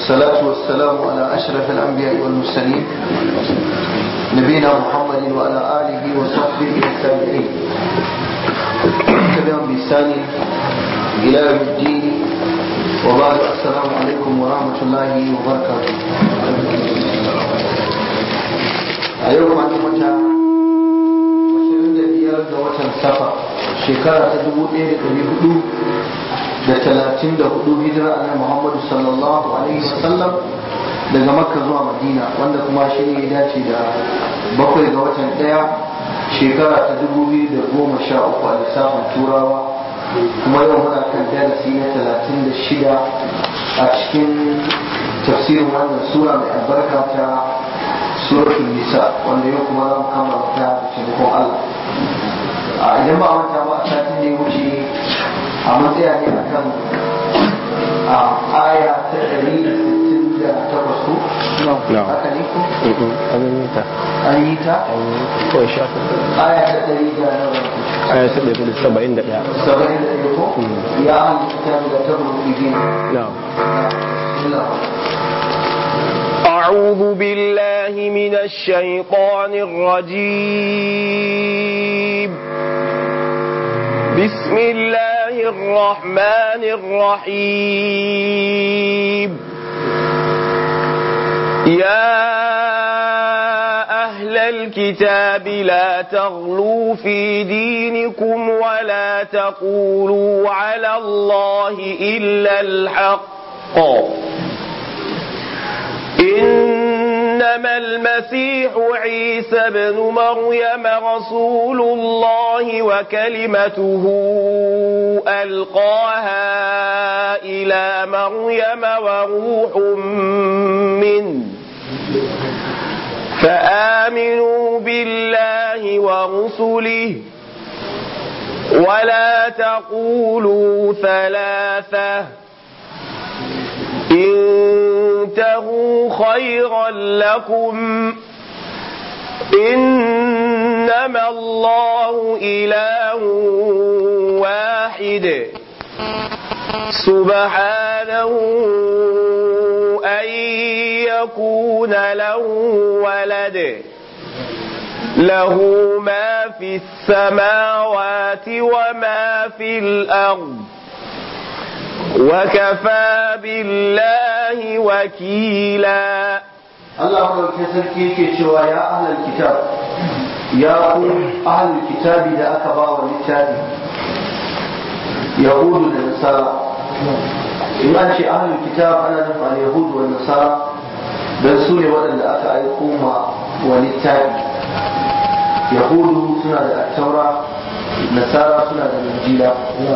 والصلاة والسلام على أشرف الأنبياء والمرسلين نبينا محمد وعلى آله وصحبه والتابعين تبعهم بإحسان إلى يوم الدين وبعد السلام عليكم ورحمة الله وبركاته أيوم أن متى biyar ga watan safa shekara ta dubu ɗaya da ɗari hudu da talatin da hudu hijira a muhammadu sallallahu alaihi wasallam daga makka zuwa madina wanda kuma shi ne ya dace da bakwai ga watan ɗaya shekara ta dubu biyu da goma sha uku a lissafin turawa kuma yau muna kan darasi na talatin da shida a cikin tafsirin wannan sura mai albarka ta suratul nisa wanda yau kuma za mu kammala ta da taimakon Allah a idan ba wanta ba a satin da ya wuce a matsaya ne a kan a aya ta ɗari da sittin da takwas ko? haka ne ko? an yi ta an yi ta? kawai shafi aya ta ɗari da nawa aya ta ɗari da saba'in da ɗaya saba'in da ɗaya ko? ya an yi ta da tabbata bigin أعوذ بالله من الشيطان الرجيم بسم الله الرحمن الرحيم يا أهل الكتاب لا تغلوا في دينكم ولا تقولوا على الله إلا الحق إنما المسيح عيسى بن مريم رسول الله وكلمته ألقاها إلى مريم وروح منه فآمنوا بالله ورسله ولا تقولوا ثلاثة انتهوا خيرا لكم إنما الله إله واحد سبحانه أن يكون له ولد له ما في السماوات وما في الأرض وكفى بالله وكيلا Allah madaukakin sarki yake cewa ya ahlal kitab ya ku ahlul kitabi da aka ba wa littafi yahudu da nasara in an ce ahlul kitab ana nufin al yahudu da nasara dan su ne waɗanda aka aiko ma wa littafi yahudu suna da taura nasara suna da injila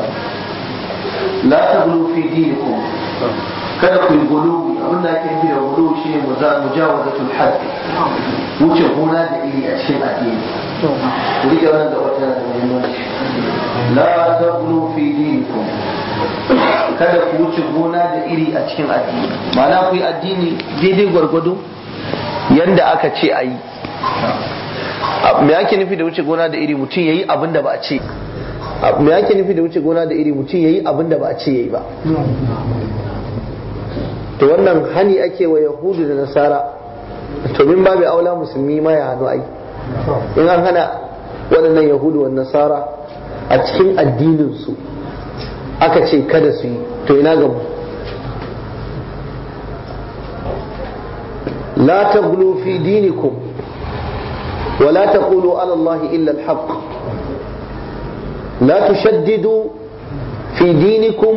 la taghlu fi dinikum kada ku yi guluwi abin da ake nufi da guluwi shine mujawazatul hadd wuce gona da iri a cikin addini ku rike wannan da wata da muhimmanci la taghlu fi dinikum kada ku wuce gona da iri a cikin addini ma'ana ku yi addini daidai gwargwado yanda aka ce a yi me ake nufi da wuce gona da iri mutum ya yi abin da ba a ce me ake nufi da wuce gona da iri mutum ya yi abin da ba a ce ya yi ba to wannan hani ake wa yahudu da nasara to min babu aula musulmi ma ya hannu ai in an hana waɗannan yahudu wa nasara a cikin addininsu aka ce kada su yi to ina ga mu la taghlu fi dinikum wa la taqulu ala allahi illa al-haqq لا تشددوا في دينكم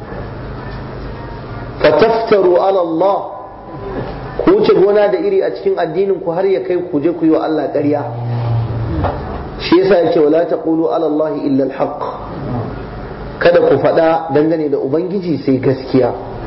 فتفتروا على الله ku wuce gona da iri a cikin addinin ku har ya kai ku je ku yi wa Allah ƙarya shi yasa yace wala taqulu ala Allah illa al kada ku faɗa dangane da ubangiji sai gaskiya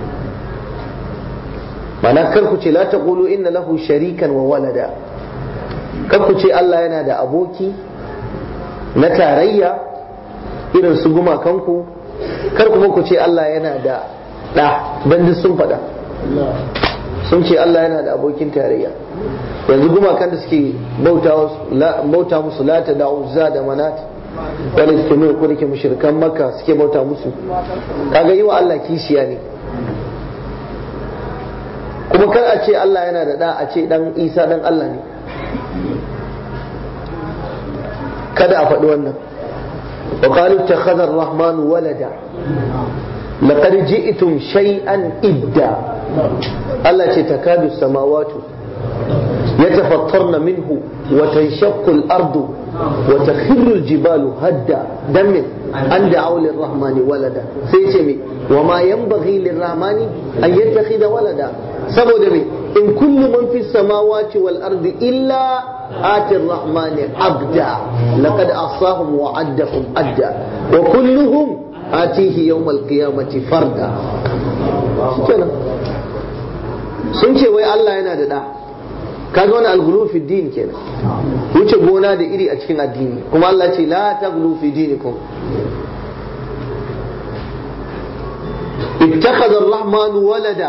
mana kar ku ce la taqulu inna lahu sharikan wa walada kar ku ce Allah yana da aboki na tarayya irin su gumakanku kar kuma ku ce Allah yana da ɗa don duk sun faɗa sun ce Allah yana da abokin tarayya yanzu gumakan da suke bauta musu lata da uzza da manat wanda suke nuna ko da ke mushrikan makka suke bauta musu kaga yi wa Allah kishiya ne kuma kar a ce Allah yana da da a ce dan Isa dan Allah ne kada a faɗi wannan wa qalu ittakhadha ar-rahman walada laqad ji'tum shay'an idda Allah ce takadu samawati يتفطرن منه وتنشق الأرض وتخر الجبال هدا دم أن دعوا للرحمن ولدا سيسمي وما ينبغي للرحمن أن يتخذ ولدا سبو دمي إن كل من في السماوات والأرض إلا آتي الرحمن عبدا لقد أعصاهم وعدهم أدا وكلهم آتيه يوم القيامة فردا sun ce wai Allah yana da da kaga wani algulu fi din kenan wuce gona da iri a cikin addini kuma Allah ce la taghlu fi dinikum ittakhadha ar-rahman walada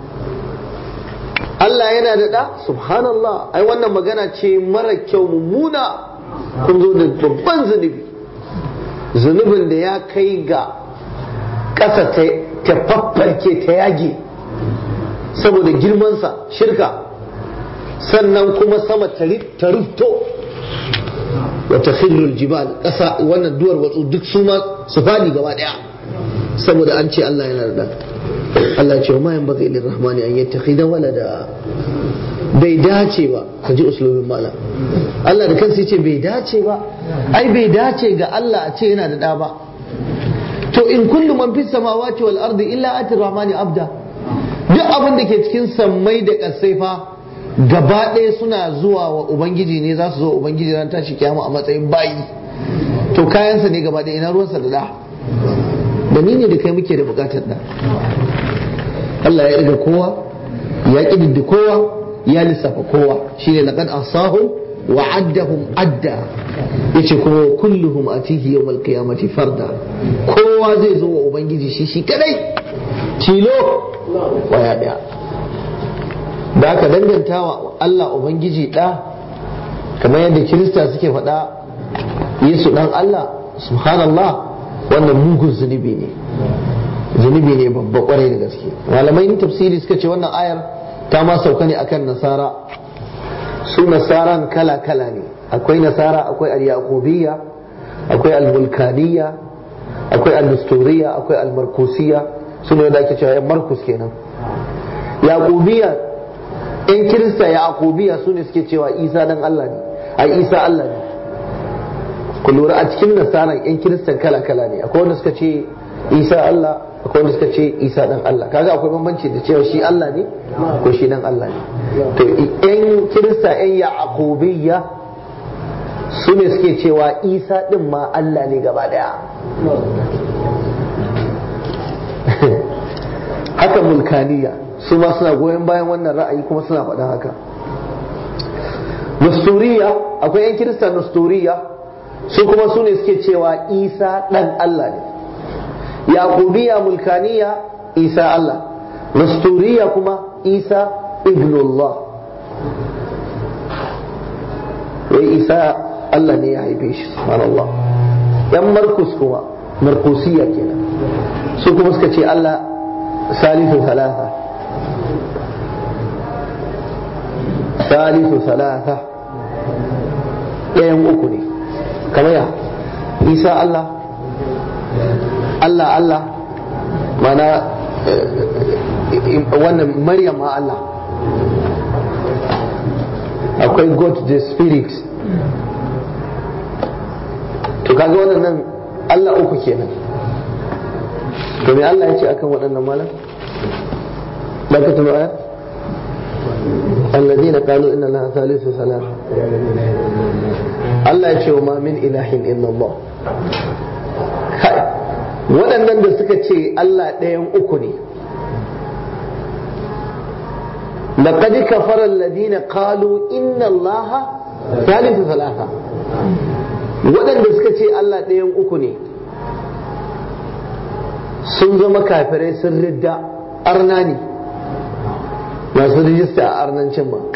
Allah yana da da subhanallah ai wannan magana ce mara kyau mummuna kun zo da babban zunubi zunubin da ya kai ga ƙasa ta faffarke ta yage saboda girmansa shirka sannan kuma sama ta rufto wata khirrul jibal ƙasa wannan duwar watsu duk su ma su fadi gaba ɗaya saboda an ce Allah yana da Allah ce wa ma yanbaghi ilir rahmani an yattakhidha walada bai dace ba ka ji uslubin malam Allah da kansa yace bai dace ba ai bai dace ga Allah a ce yana da da ba to in kullu man fis samawati wal ardi illa ati rahmani abda duk abin da ke cikin sammai da kasai fa gaba ɗaya suna zuwa wa ubangiji ne za su zo ubangiji ran tashi kiyama a matsayin bayi to kayansa ne gaba ɗaya ina ruwansa da da da ni ne da kai muke da bukatar da Allah ya riga kowa ya kididdi kowa ya lissafa kowa shine laqad asahum wa addahum adda yace kuma kulluhum atihi yawmal qiyamati farda kowa zai zo wa ubangiji shi shi kadai tilo waya daya da aka danganta wa Allah ubangiji da kamar yadda kirista suke faɗa yesu dan Allah subhanallah wannan mugun zunubi ne zunubi ne babba kwarai da gaske malamai tafsiri suka ce wannan ayar ta ma sauka ne akan nasara su nasaran kala kala ne akwai nasara akwai al-yaqubiyya akwai al-vulkaniyya akwai al-nusturiyya akwai al-markusiyya su ne da ake cewa yan markus kenan yaqubiyya yan kirista yaqubiyya su ne suke cewa isa dan Allah ne ai isa Allah ne ku lura a cikin nasaran yan kiristan kala kala ne akwai wanda suka ce isa Allah akwai wanda suka ce isa dan Allah kaga akwai bambanci da cewa shi Allah ne ko shi dan Allah ne to yan kirista yan yaqubiyya su ne suke cewa isa din ma Allah ne gaba daya haka mulkaniya su ma suna goyon bayan wannan ra'ayi kuma suna faɗan haka nusturiya akwai yan kirista nusturiya su kuma su ne suke cewa isa dan Allah ne yaqubiya mulkaniya isa Allah nasturiya kuma isa ibnullah wai isa Allah ne ya haife shi subhanallah yan markus kuma markusiya kenan su kuma suka ce Allah salisu salasa salisu salasa ɗayan uku ne kamar ya isa Allah Allah Allah mana wannan Maryam ma Allah akwai God the Spirit to kaga wannan nan Allah uku kenan to me Allah ya ce akan waɗannan malam ba ka tuno aya الذين قالوا إن الله ثالث ثلاثة Allah ya ce wa ma min ilahin illallah kai waɗannan da suka ce Allah ɗayan uku ne laqad kafara alladhina qalu inna Allah thalithu thalatha waɗanda suka ce Allah ɗayan uku ne sun zama kafirai sun ridda arna ne masu rijista a arnancin ba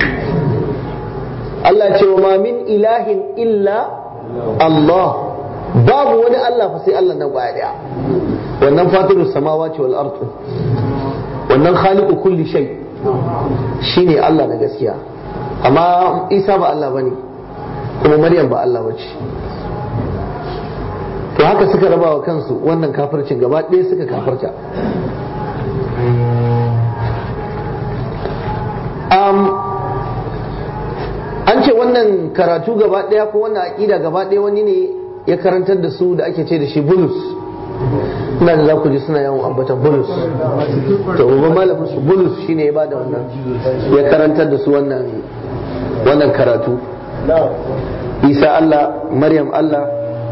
Allah ce wa ma min ilahin illa Allah babu wani Allah fa sai Allah nan kwaya daya wannan fatiru samawati wal ardu wannan khaliqu kulli shay shine Allah na gaskiya amma Isa ba Allah bane kuma Maryam ba Allah bace to haka suka raba wa kansu wannan kafircin gaba ɗaya suka kafirta an ce wannan karatu gaba ɗaya ko wannan aƙida gaba ɗaya wani ne ya karantar da su da ake ce da shi bulus ina da za ku ji suna yawan ambata bulus to babban malamin su bulus shine ya bada wannan ya karantar da su wannan wannan karatu isa Allah maryam Allah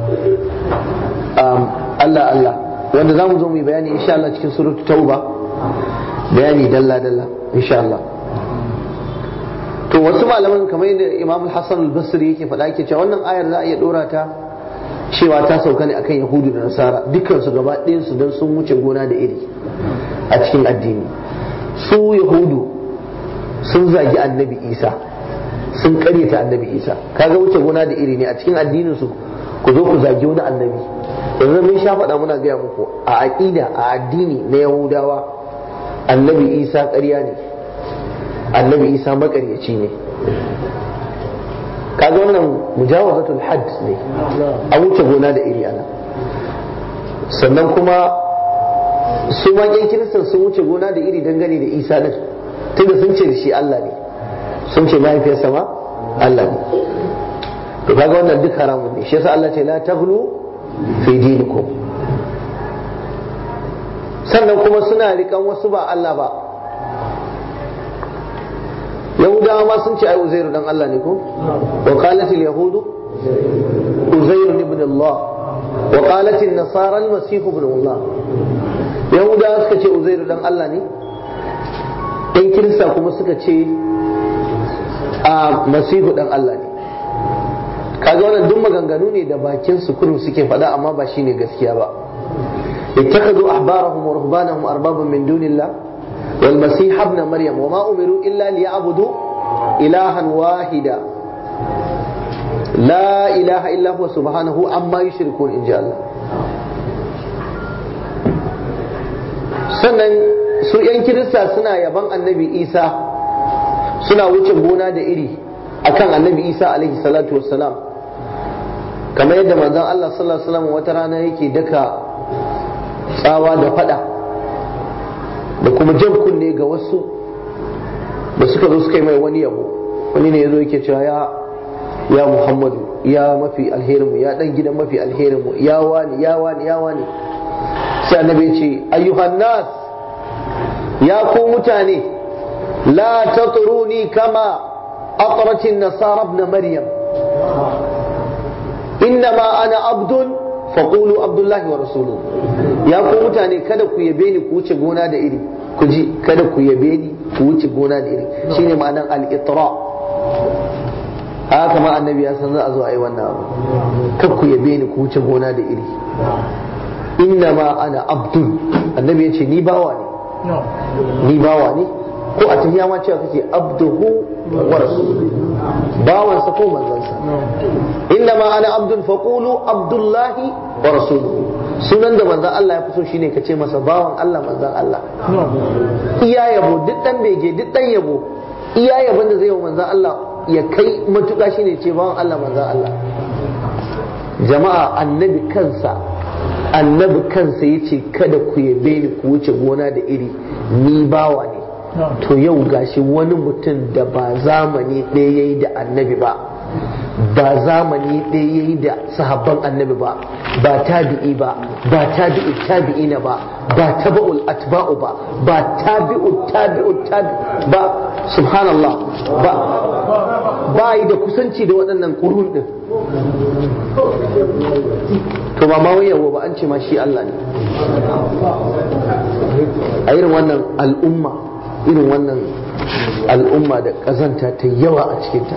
Allah Allah wanda za mu zo mu yi bayani insha Allah cikin suratu tauba bayani dalla dalla insha Allah to wasu malaman kamar yadda Imam Hassan al-Basri yake faɗa yake cewa wannan ayar za a iya dora ta cewa ta sauka ne akan Yahudu da Nasara dukkan su gaba ɗayan su dan sun wuce gona da iri a cikin addini su Yahudu sun zagi Annabi Isa sun karyata Annabi Isa kaga wuce gona da iri ne a cikin addinin su ku zo ku zagi wani annabi yanzu mun sha faɗa muna gaya muku a aƙida a addini na Yahudawa Annabi Isa ƙarya ne annabi isa makaryaci ne kaga wannan mujawazatul hadd ne a wuce gona da iri ana sannan kuma su maƙin kiristan sun wuce gona da iri dangane da isa din tunda sun ce da shi Allah ne sun ce mahaifiyarsa ma Allah ne to kaga wannan duk haramun ne shi yasa Allah ce la taghlu fi dinikum sannan kuma suna rikan wasu ba Allah ba yahudawa ma sun ce ai uzairu dan Allah ne ko wa qalat al yahudu uzairu ibn Allah wa qalat an nasara al masih ibn Allah yahudawa suka ce uzairu dan Allah ne ɗan kirista kuma suka ce a masihu dan Allah ne kaga wannan duk maganganu ne da bakin su kurum suke faɗa amma ba shine gaskiya ba ittakhadhu ahbarahum wa ruhbanahum arbaban min dunillah والمسيح ابن مريم وما أمروا إلا ليعبدوا إلها واحدا لا إله إلا هو سبحانه عما يشركون إن جاء الله sannan su ‘yan kirista suna yaban annabi isa suna wuce gona da iri akan annabi isa alaihi salatu wassalam kamar yadda manzon Allah sallallahu alaihi wasallam wata rana yake daka tsawa da fada da kuma jan kunne ga wasu da suka zo suka yi mai wani yabo wani ne ya zo yake cewa ya ya muhammadu ya mafi alherinmu ya dan gidan mafi alherinmu ya wani ya wani ya wani sai annabi ya ce ayyuhan nas ya ku mutane la tatruni kama atratin nasara ibn maryam innama ana abdun faqulu abdullahi wa rasuluhu ya ku mutane kada ku yabe ni ku wuce gona da iri ku ji kada ku yabe ni ku wuce gona da iri shine ma'anar al-itra haka ma annabi ya san za a zo a yi wannan abu kada ku yabe ni ku wuce gona da iri inna ma ana abdul annabi ya ce ni bawa ne ni bawa ne ko a tafiya ma cewa kake abduhu wa rasuluhu bawansa ko manzansa inna ma ana abdul faqulu abdullahi wa rasuluhu sunan da manzan Allah ya fi so shine ka ce masa bawan Allah manzan Allah iya yabo duk dan bege duk dan yabo iya yabon da zai yi manzan Allah ya kai matuƙa shine ce bawan Allah manzan Allah jama'a annabi kansa annabi kansa yace kada ku yabe ni ku wuce gona da iri ni bawa ne to yau gashi wani mutum da ba zamani ɗaya yayi da annabi ba ba zamani ɗaya yayi da sahabban annabi ba ba tabi'i ba ba tabi'u tabi'ina ba ba tabi'ul atba'u ba ba tabi'u tabi'u tabi ba subhanallah ba ba yi da kusanci da waɗannan kurun din to ba ma wayawa ba an ce ma shi Allah ne a irin wannan al'umma irin wannan al'umma da ƙazanta ta yawa a cikinta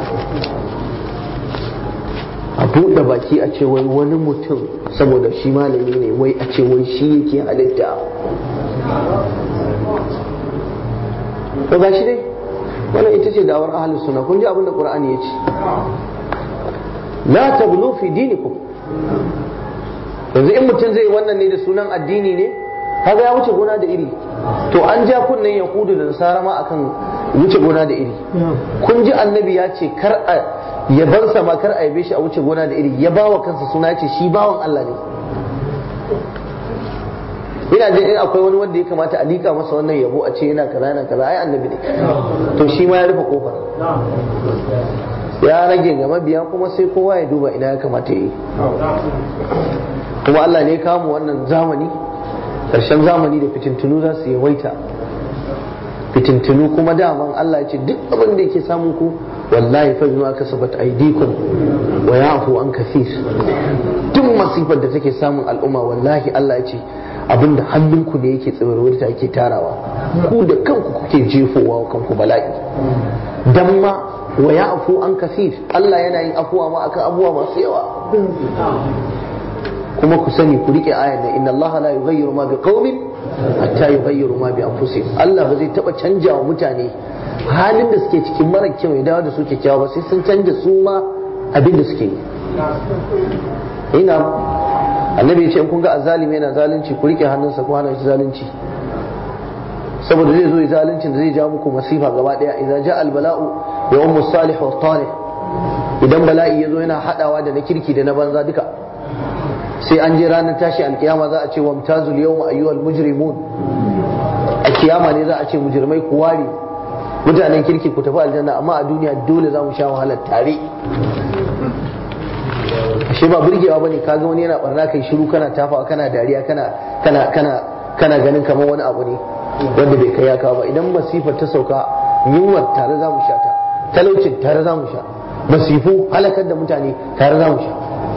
a buɗe baki a ce wai wani mutum saboda shi malami ne wai a ce wai shi yake halitta to ga shi dai wannan ita ce dawar ahlus sunna kun ji abin da qur'ani ya ce la tablu fi dinikum yanzu in mutum zai wannan ne da sunan addini ne kaga ya wuce gona da iri to an ja kunnen yahudu da nasara ma akan wuce gona da iri kun ji annabi ya ce kar a yabansa ma kar a yabe shi a wuce gona da iri ya bawa kansa suna ya ce shi bawan Allah ne ina jin in akwai wani wanda ya kamata a liƙa masa wannan yabo a ce yana kaza yana kaza ai annabi ne to shi ma ya rufe kofar ya rage ga mabiya kuma sai kowa ya duba ina ya kamata ya yi kuma Allah ne kamu wannan zamani ƙarshen zamani da fitintunu za su yawaita fitintunu kuma daman Allah ya ce duk abin da yake samun ku wallahi fa bima kasabat aydikum wa ya'fu an kathir duk masifar da take samun al'umma wallahi Allah ya ce abinda hannunku ne yake tsibarwar ta yake tarawa ku da kanku kuke jefowa wa kanku bala'i dan ma wa ya'fu an kathir Allah yana yin afuwa ma akan abubuwa masu yawa kuma ku sani ku rike ayan nan inna Allah la yughayyiru ma biqaumin hatta yughayyiru ma bi anfusihim Allah ba zai taba canja wa mutane halin da suke cikin mara kyau ya dawo da su kyakkyawa ba sai sun canja su ma abin da suke yi ina annabi ya ce in kun ga azzalimi yana zalunci ku rike hannunsa ko hana shi zalunci saboda zai zo ya zaluncin da zai ja muku masifa gaba daya idan ja al bala'u ya ummu salih wa talih idan bala'i ya zo yana hadawa da na kirki da na banza duka sai an je ranar tashi alkiyama za a ce wa mutazul yawma ayyuhal mujrimun a kiyama ne za a ce mujrimai ku ware mutanen kirki ku tafi aljanna amma a duniya dole za mu sha wahalar tare ashe ba burgewa bane kaga wani yana barna kai shiru kana tafawa kana dariya kana kana kana kana ganin kamar wani abu ne wanda bai kai ya kawo ba idan masifar ta sauka yunwar tare za mu sha ta talaucin tare za mu sha masifu halakar da mutane tare za mu sha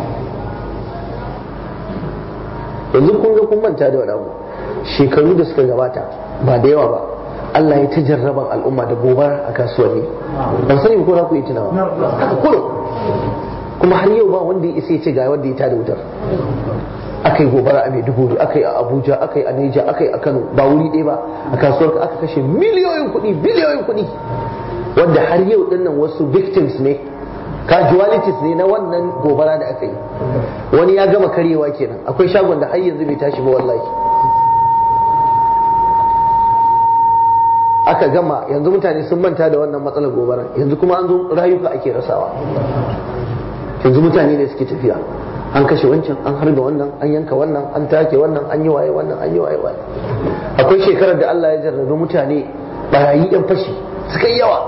yanzu kun ga kun manta da wani abu shekaru da suka gabata ba da yawa ba Allah ya ta jarraban al'umma da gobara a kasuwanni ban sani ko za ku yi tunawa haka kullum kuma har yau ba wanda ya isa ya ce ga wanda ya tada wutar akai gobara a Maiduguri akai a Abuja akai a Niger akai a Kano ba wuri ɗaya ba a kasuwar aka kashe miliyoyin kuɗi biliyoyin kuɗi wanda har yau dinnan wasu victims ne casualties ne na wannan gobara da aka yi wani ya gama karyewa kenan akwai shagon da har yanzu bai tashi ba wallahi aka gama yanzu mutane sun manta da wannan matsalar gobara yanzu kuma an zo rayuka ake rasawa yanzu mutane ne suke tafiya an kashe wancan an harba wannan an yanka wannan an take wannan an yi waye wannan an yi waye waye akwai shekarar da Allah ya jarrabe mutane barayi yan fashi suka yi yawa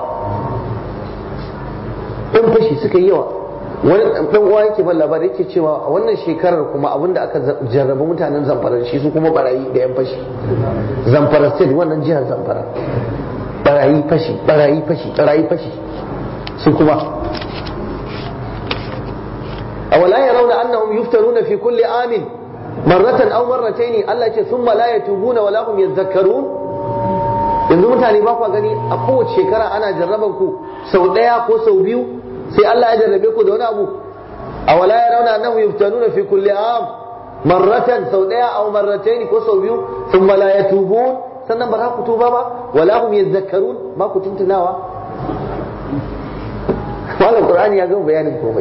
yan fashi suka yi yawa wani dan uwa yake ban labari yake cewa a wannan shekarar kuma abinda aka jarraba mutanen zamfara shi su kuma barayi da yan fashi zamfara state wannan jihar zamfara barayi fashi barayi fashi barayi fashi su kuma أولا يرون أنهم يفترون في كل عام مرة أو مرتين الله يقول ثم لا يتوبون ولا هم يذكرون yanzu mutane ba kwa gani a kowace shekara ana jarraban ku sau ɗaya ko sau biyu sai Allah ya jarrabe ku da wani abu a wala ya rauna annahu yuftanuna fi kulli am marratan sau ɗaya aw marratayn ko sau biyu thumma la yatubun sannan ba za ku tuba ba wala hum yadhakkarun ba ku tuntunawa Malam Qur'ani ya gama bayanin komai.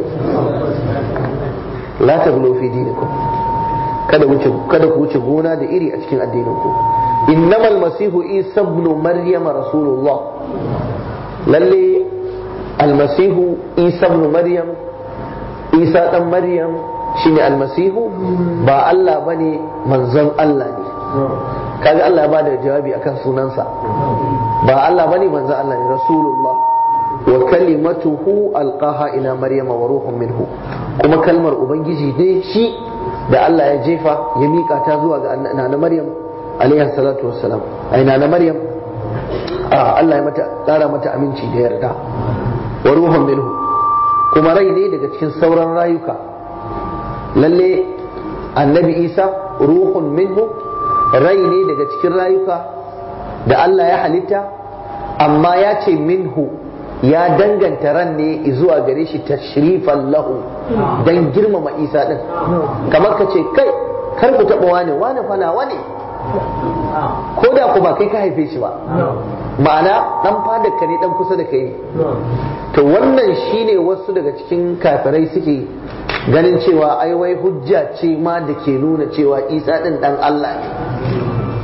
La taglu fi dinikum. Kada wuce kada ku wuce gona da iri a cikin addinin ku. Innamal masihu Isa ibn Maryam rasulullah. Lalle almasihu Isa ibn Maryam Isa dan Maryam shine almasihu ba Allah bane manzon Allah ne. Kaga Allah ya bada jawabi akan sunansa. Ba Allah bane manzon Allah ne rasulullah. wa kalimatuhu alqaha ila maryama wa ruhun minhu kuma kalmar ubangiji ne shi da Allah ya jefa ya mika ta zuwa ga nana maryam alaihi salatu wassalam ai nana maryam a Allah ya mata tsara mata aminci da yarda wa ruhun minhu kuma rai ne daga cikin sauran rayuka lalle annabi isa ruhun minhu rai ne daga cikin rayuka da Allah ya halitta amma ya ce minhu ya danganta ran ne zuwa gare shi tashrifan lahu dan girmama isa din kamar ka ce kai kar ku taba wane wane fana wane ko da ku ba kai ka haife shi ba ma'ana dan fadar ka ne dan kusa da kai to wannan shine wasu daga cikin kafirai suke ganin cewa ai wai hujja ce ma da ke nuna cewa isa din dan Allah ne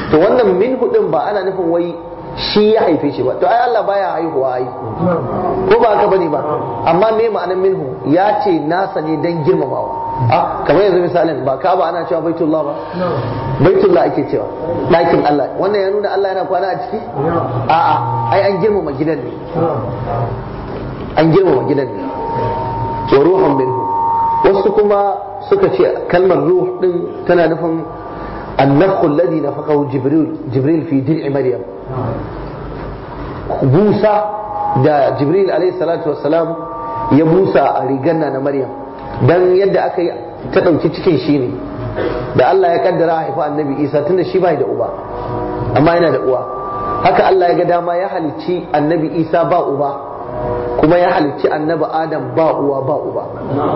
to wannan minhu din ba ana nufin wai shi ya haife shi ba to ai Allah baya haihuwa ai ko ba haka bane ba amma me ma'anar minhu ya ce nasa ne dan girmamawa a kamar yanzu misalin ba ka ba ana cewa baitullah ba baitullah ake cewa ɗakin Allah wannan ya nuna Allah yana kwana a ciki a'a ai an girmama gidan ne an girmama gidan ne wa ruhun minhu wasu kuma suka ce kalmar ruh din tana nufin annafhu alladhi nafaqahu jibril jibril fi dir'i maryam busa da jibril alayhi salatu wassalam ya busa a rigar na maryam dan yadda aka yi ta ɗauki cikin shi ne da Allah ya kaddara haifa annabi isa tunda shi bai da uba amma yana da uwa haka Allah ya ga dama ya halicci annabi isa ba uba kuma ya halicci annabi adam ba uwa ba uba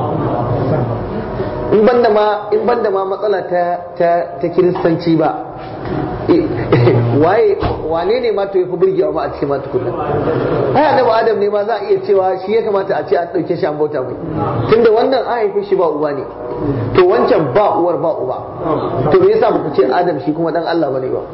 in banda ma in banda ma matsala ta ta ta kiristanci ba waye wane ne ma to yafi burgewa ma a cikin ma tukunna ai annabi adam ne ma za a iya cewa shi ya kamata a ce an dauke shi an bauta mai tunda wannan an haife shi ba uba ne to wancan ba uwar ba uba to me yasa muku ce adam shi kuma dan Allah bane ba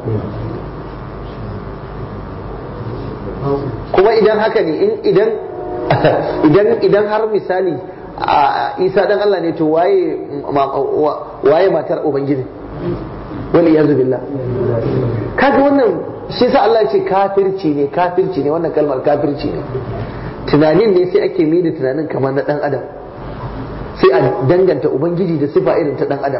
kuma idan haka ne idan idan idan har misali a isa dan Allah ne to waye waye matar ubangiji wal iyazu billah kaga wannan shi sa Allah ya ce kafirci ne kafirci ne wannan kalmar kafirci ne tunanin ne sai ake mai da tunanin kamar na dan adam sai a danganta ubangiji da sifa irin ta dan adam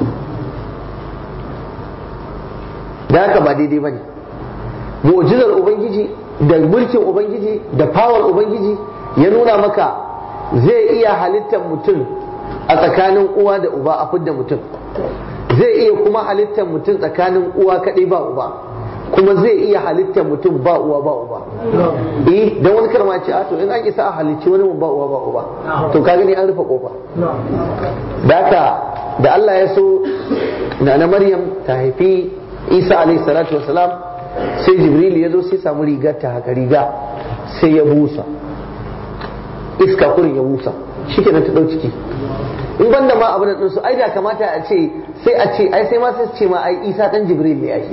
da haka ba daidai bane mu'jizar ubangiji da mulkin ubangiji da power ubangiji ya nuna maka zai iya halittar mutum a tsakanin uwa da uba a fidda mutum zai iya kuma halittar mutum tsakanin uwa kaɗai ba uba kuma zai iya halittar mutum ba uwa ba uba eh dan wani karma ce a to in an isa a halicci wani ba uwa ba uba to ka gani an rufe kofa da haka da Allah ya so na na Maryam ta haifi Isa alaihi salatu wasalam sai Jibril ya zo sai samu rigar ta haka riga sai ya busa iska kurin ya busa shi kenan ta ɗau ciki in banda ma abin da su ai da kamata a ce sai a ce ai sai ma sai ce ma ai Isa dan Jibril ne ai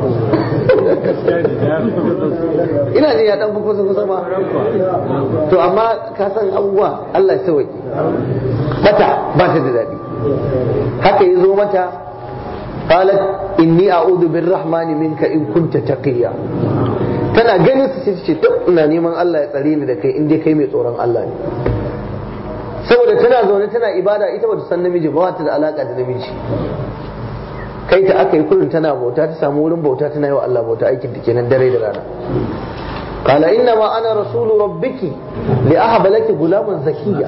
ina ne ya dan fi kusa kusa ma to amma ka san abubuwa Allah ya sauke bata ba ta da daɗi haka ya zo mata qalat inni a'udhu birrahmani minka in kunta taqiya tana ganin su ce to ina neman Allah ya tsare ni da kai in dai kai mai tsoron Allah ne saboda tana zaune tana ibada ita bata san namiji ba ta da alaka da namiji kai ta aka yi kurin tana bauta ta samu wurin bauta tana yi wa Allah bauta aikin ta kenan dare da rana قال إنما أنا رسول ربك لأهب لك غلاما زكيا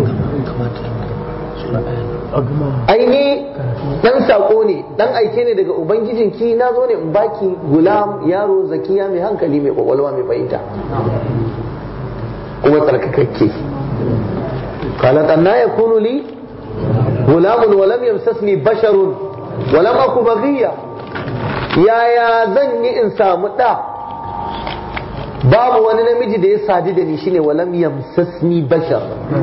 ai ni dan sako ne dan aike ne daga ubangijinki na zo ne in baki gulam yaro zakiya mai hankali mai kwakwalwa mai fahimta kuma tsarkakakke قالت أن يكون لي غلام ولم يمسسني بشر ولم أكو بغية يا يا ذني إنسان مدى babu wani namiji da ya sadu da ni shine walam yamsasni bashar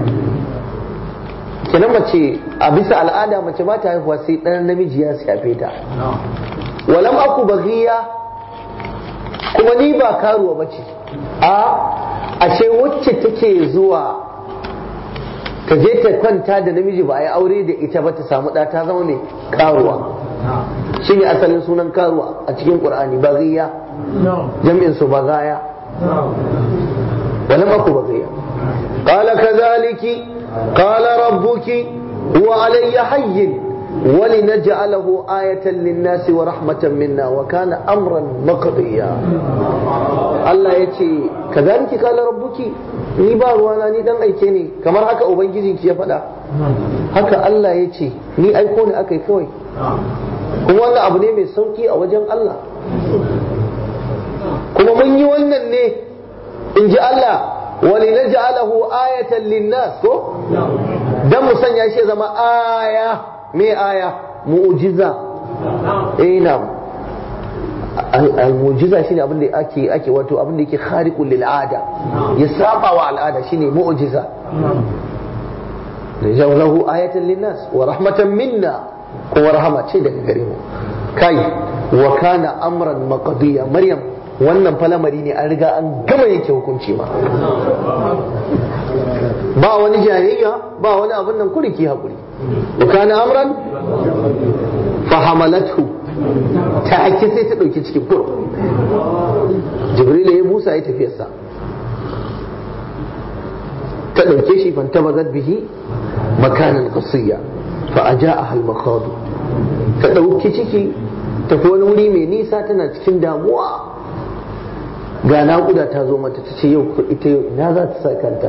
kenan mace a bisa al'ada mace ba ta haihuwa sai ɗan namiji ya shafe ta walam aku baghiya kuma ni ba karuwa bace a ashe wacce take zuwa ta je ta kwanta da namiji ba a yi aure da ita ba ta samu ɗa ta zama mai karuwa shi ne asalin sunan karuwa a cikin ƙur'ani baghiya jam'in su bagaya ولم أكو بغيا قال كذلك قال ربك هو علي حي ولنجعله آية للناس ورحمة منا وكان أمرا مقضيا الله يتي كذلك قال ربك ni ba ruwana ni dan aike ne kamar haka ubangijinki ya faɗa haka Allah ya ce ni aiko ne aka yi kawai kuma wannan abu ne mai sauki a wajen Allah kuma mun yi wannan ne in ji Allah wali na ja'alahu ayatan linnas ko dan mu sanya shi zama aya me aya mu'jiza eh na al-mu'jiza shine abin da ake ake wato abin da yake khariqul lil ada ya saba wa al'ada shine mu'jiza da ja'alahu ayatan linnas wa rahmatan minna kuma rahama ce daga gare mu kai wa kana amran maqdiya maryam wannan falamari ne an riga an gama yake hukunci ma ba wani jayayya ba wani abin nan kuri ki hakuri wa kana amran fa hamalathu ta ake sai ta dauki cikin fur jibril ya busa ya tafiyarsa ta dauke shi fantabazat bihi makanan qasiya fa ajaaha al-makhadu ta dauki ciki tafi wani wuri mai nisa tana cikin damuwa ga naƙuda ta zo mata ta ce yau ita yau ina za ta sa kanta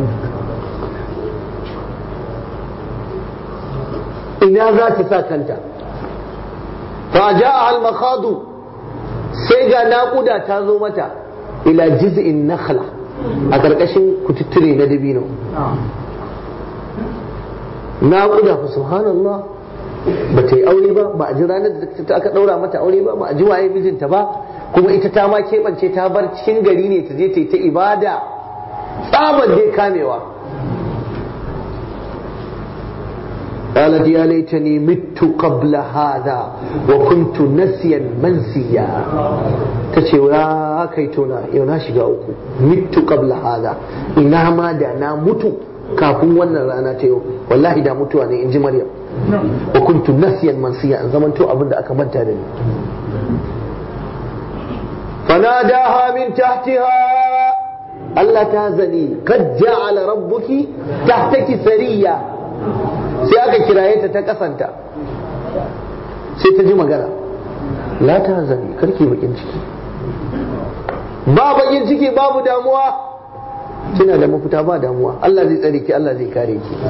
ina za ta sa kanta fa ja'a al makhadu sai ga naƙuda ta zo mata ila jiz'in nakhla a ƙarƙashin kututture na dabino naƙuda fa subhanallah ba ta yi aure ba ba a ji ranar da aka ɗaura mata aure ba ba a ji waye mijinta ba kuma ita ta ma keɓance ta bar cikin gari ne ta je ta yi ta ibada tsabar dai kamewa قالت يا ليتني مت قبل هذا وكنت نسيا منسيا تشي يا كيتونا يو na shiga uku mittu qabla hada ina ma da na mutu kafin wannan rana ta yau wallahi da mutuwa ne in ji maryam wa kuntu nasiyan mansiya in zamanto abin da aka manta da ni فناداها من تحتها ألا تهزني قد جعل ربك تحتك سريا sai aka kiraye ta ta kasanta sai ta ji magana la ta zani karki bakin ciki ba bakin ciki babu damuwa kina da mafita ba damuwa Allah zai tsare ki Allah zai kare ki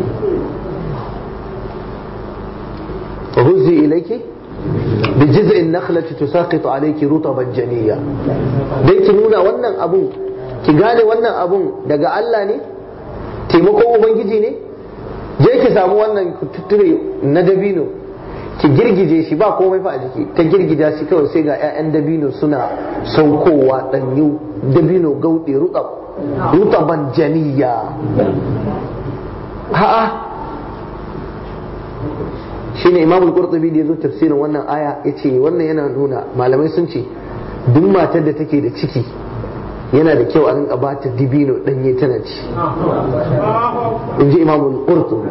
وهزي إليك بجزء النخلة تساقط عليك رطبا جنيا dai ki nuna wannan abun ki gane wannan abun daga Allah ne taimakon ubangiji ne je ki samu wannan tutture na dabino ki girgije shi ba komai fa a jiki ta girgida shi kawai sai ga 'ya'yan dabino suna saukowa danyu dabino gauɗe rutaban janiya ha'a shine imam al-qurtubi da yazo tafsirin wannan aya yace wannan yana nuna malamai sun ce duk matar da take da ciki yana da kyau a rinka ba ta dibino danye tana ci in ji imam al-qurtubi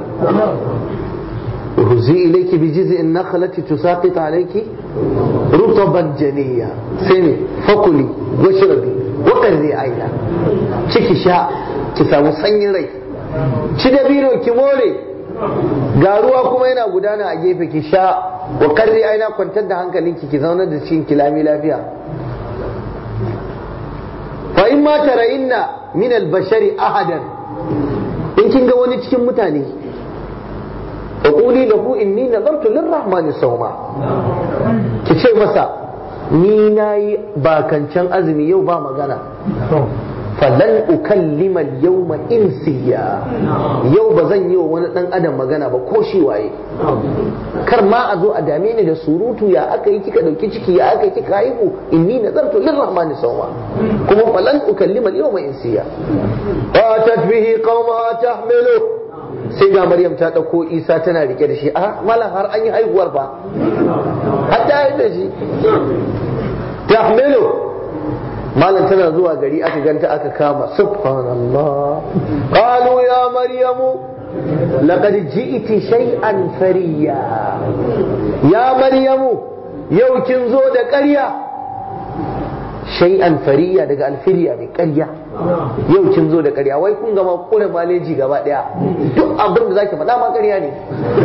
وهزي إليك بجزء النخلة تساقط عليك رطبا جنيا سيني فكلي واشربي وقري عينا ciki sha ki samu sanyin rai ci dabino ki more ga ruwa kuma yana gudana a gefe ki sha wa karri aina kwantar da hankalinki ki zauna da cikin kilami lafiya fa in ma tarayinna min al-bashari ahadan in kin ga wani cikin mutane fa quli lahu inni nazartu lirrahmani sawma ki ce masa ni nayi bakancan azumi yau ba magana falan ukallima yawma insiya yau ba zan yi wa wani dan adam magana ba ko shi waye kar ma a zo a dame ni da surutu ya aka yi kika dauki ciki ya aka yi kika haihu inni nazartu lirrahmani sawma kuma falan ukallima yawma insiya fatat bihi qauma tahmilu sai ga maryam ta dauko isa tana rike da shi a malam har an yi haihuwar fa hatta yi da shi tahmilu malam tana zuwa gari aka ganta aka kama subhanallah qalu ya maryamu laqad ji'ti shay'an fariya ya maryamu yau kin zo da ƙarya shay'an fariya daga alfiriya mai ƙarya yau kin zo da ƙarya wai kun gama kula maleji gaba ɗaya duk abin da zaki faɗa ma ƙarya ne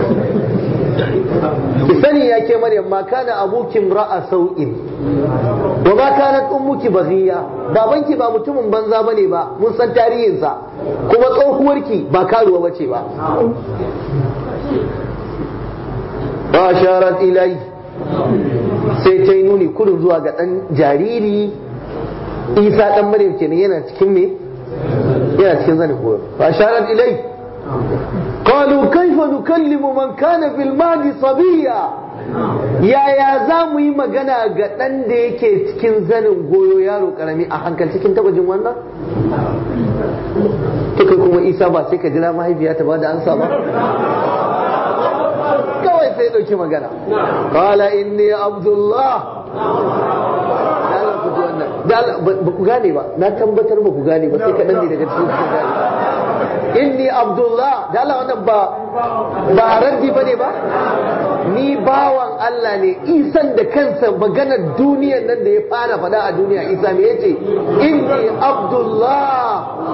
ki sani ya ke maryam ma kana abukin ra'a sau'in wa ma kanat ummuki baghiya babanki ba mutumin banza bane ba mun san tarihinsa kuma tsohuwarki ba karuwa bace ba ba sharat ilai sai ta yi nuni kudin zuwa ga dan jariri isa dan maryam kenan yana cikin me yana cikin zanin goyo ba sharat ilai قالوا كيف نكلم من كان في المهد صبيا yaya za mu yi magana ga ɗan da yake cikin zanin goyo yaro karami a hankali cikin taba jin wannan to kai kuma isa ba sai ka jira mahaifiya ta ba da ansa ba kawai sai dauki magana qala inni abdullah ba ku gane ba na tabbatar ba ku gane ba sai kaɗan ne daga cikin ku gane inni abdullah da Allah wannan ba ba raddi ba ne ba ni bawan Allah ne isan da kansa maganar duniyar nan da ya fara faɗa a duniya isa me yace inni abdullah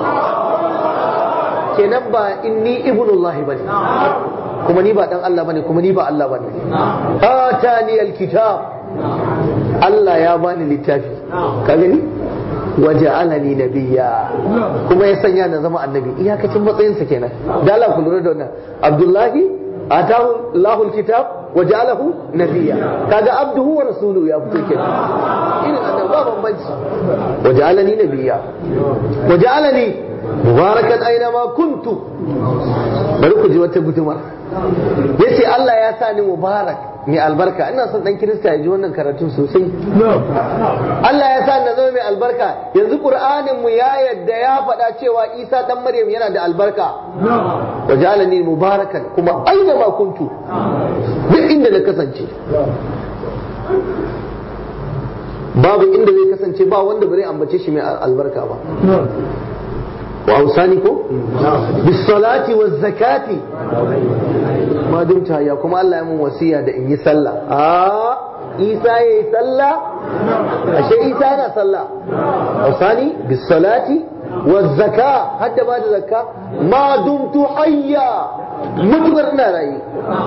kenan ba inni ibnullahi bane kuma ni ba dan Allah bane kuma ni ba Allah bane atani alkitab Allah ya bani littafi ka gani waja'alani nabiyya kuma ya sanya na zama annabi iyakacin matsayinsa kenan da Allah ku lura da wannan Abdullahi atahu Allahu alkitab waja'alahu nabiyya kaga abduhu wa rasuluhu ya fito kenan irin annabi ba bambanci waja'alani nabiyya waja'alani mubarakan aina ma kuntu bari ku ji wata guduma yace Allah ya sa ni mubarak mai albarka ina son dan kirista ya ji wannan karatun sosai Allah ya sa na zama mai albarka yanzu qur'anin mu ya yadda ya faɗa cewa Isa dan Maryam yana da albarka wajalani mubarakan kuma aina ma kuntu duk inda na kasance babu inda zai kasance ba wanda bare ambace shi mai albarka ba wa ausani ko bis salati waz zakati ma dumta ya kuma Allah ya mun wasiya da in yi sallah a Isa yayi sallah ashe Isa yana sallah ausani bis salati waz zaka hadda ba da zakka ma dumtu hayya mutukar ina rayi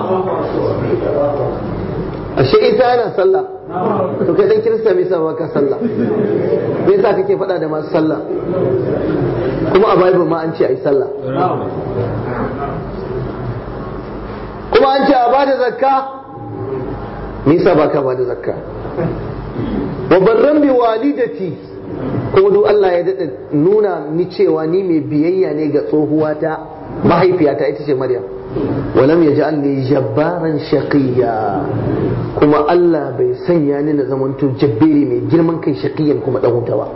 ashe Isa yana sallah to kai dan kirista me yasa baka sallah me yasa kake faɗa da masu sallah kuma a bible ma an ce ai sallah kuma an ce a bada zakka me yasa baka bada zakka wa barran bi walidati kuma duk Allah ya daɗa nuna ni cewa ni mai biyayya ne ga tsohuwata mahaifiyata ita ce Maryam walam ya ji jabbaran shaqiya kuma Allah bai sanya ni na zamanto jabberi mai girman kai shaqiyan kuma dan wuta ba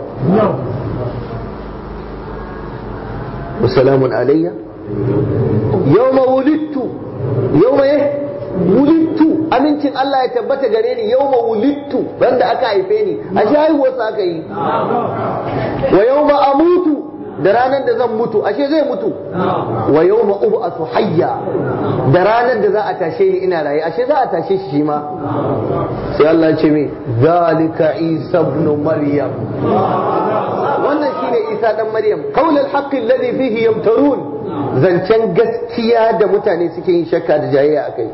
wasalamun alayya yawma wulidtu yawma eh wulidtu amincin Allah ya tabbata gare ni yawma wulidtu banda aka haife ni a shi haihuwarsa aka yi wa yawma amutu da ranar da zan mutu ashe zai mutu wa yawma ub'athu hayya da ranar da za a tashe ni ina raye ashe za a tashe shi shi ma sai Allah ya ce min zalika isa ibn maryam wannan shine isa dan maryam qaulul haqqi alladhi fihi yamtarun zancen gaskiya da mutane suke yin shakka da jayayya akai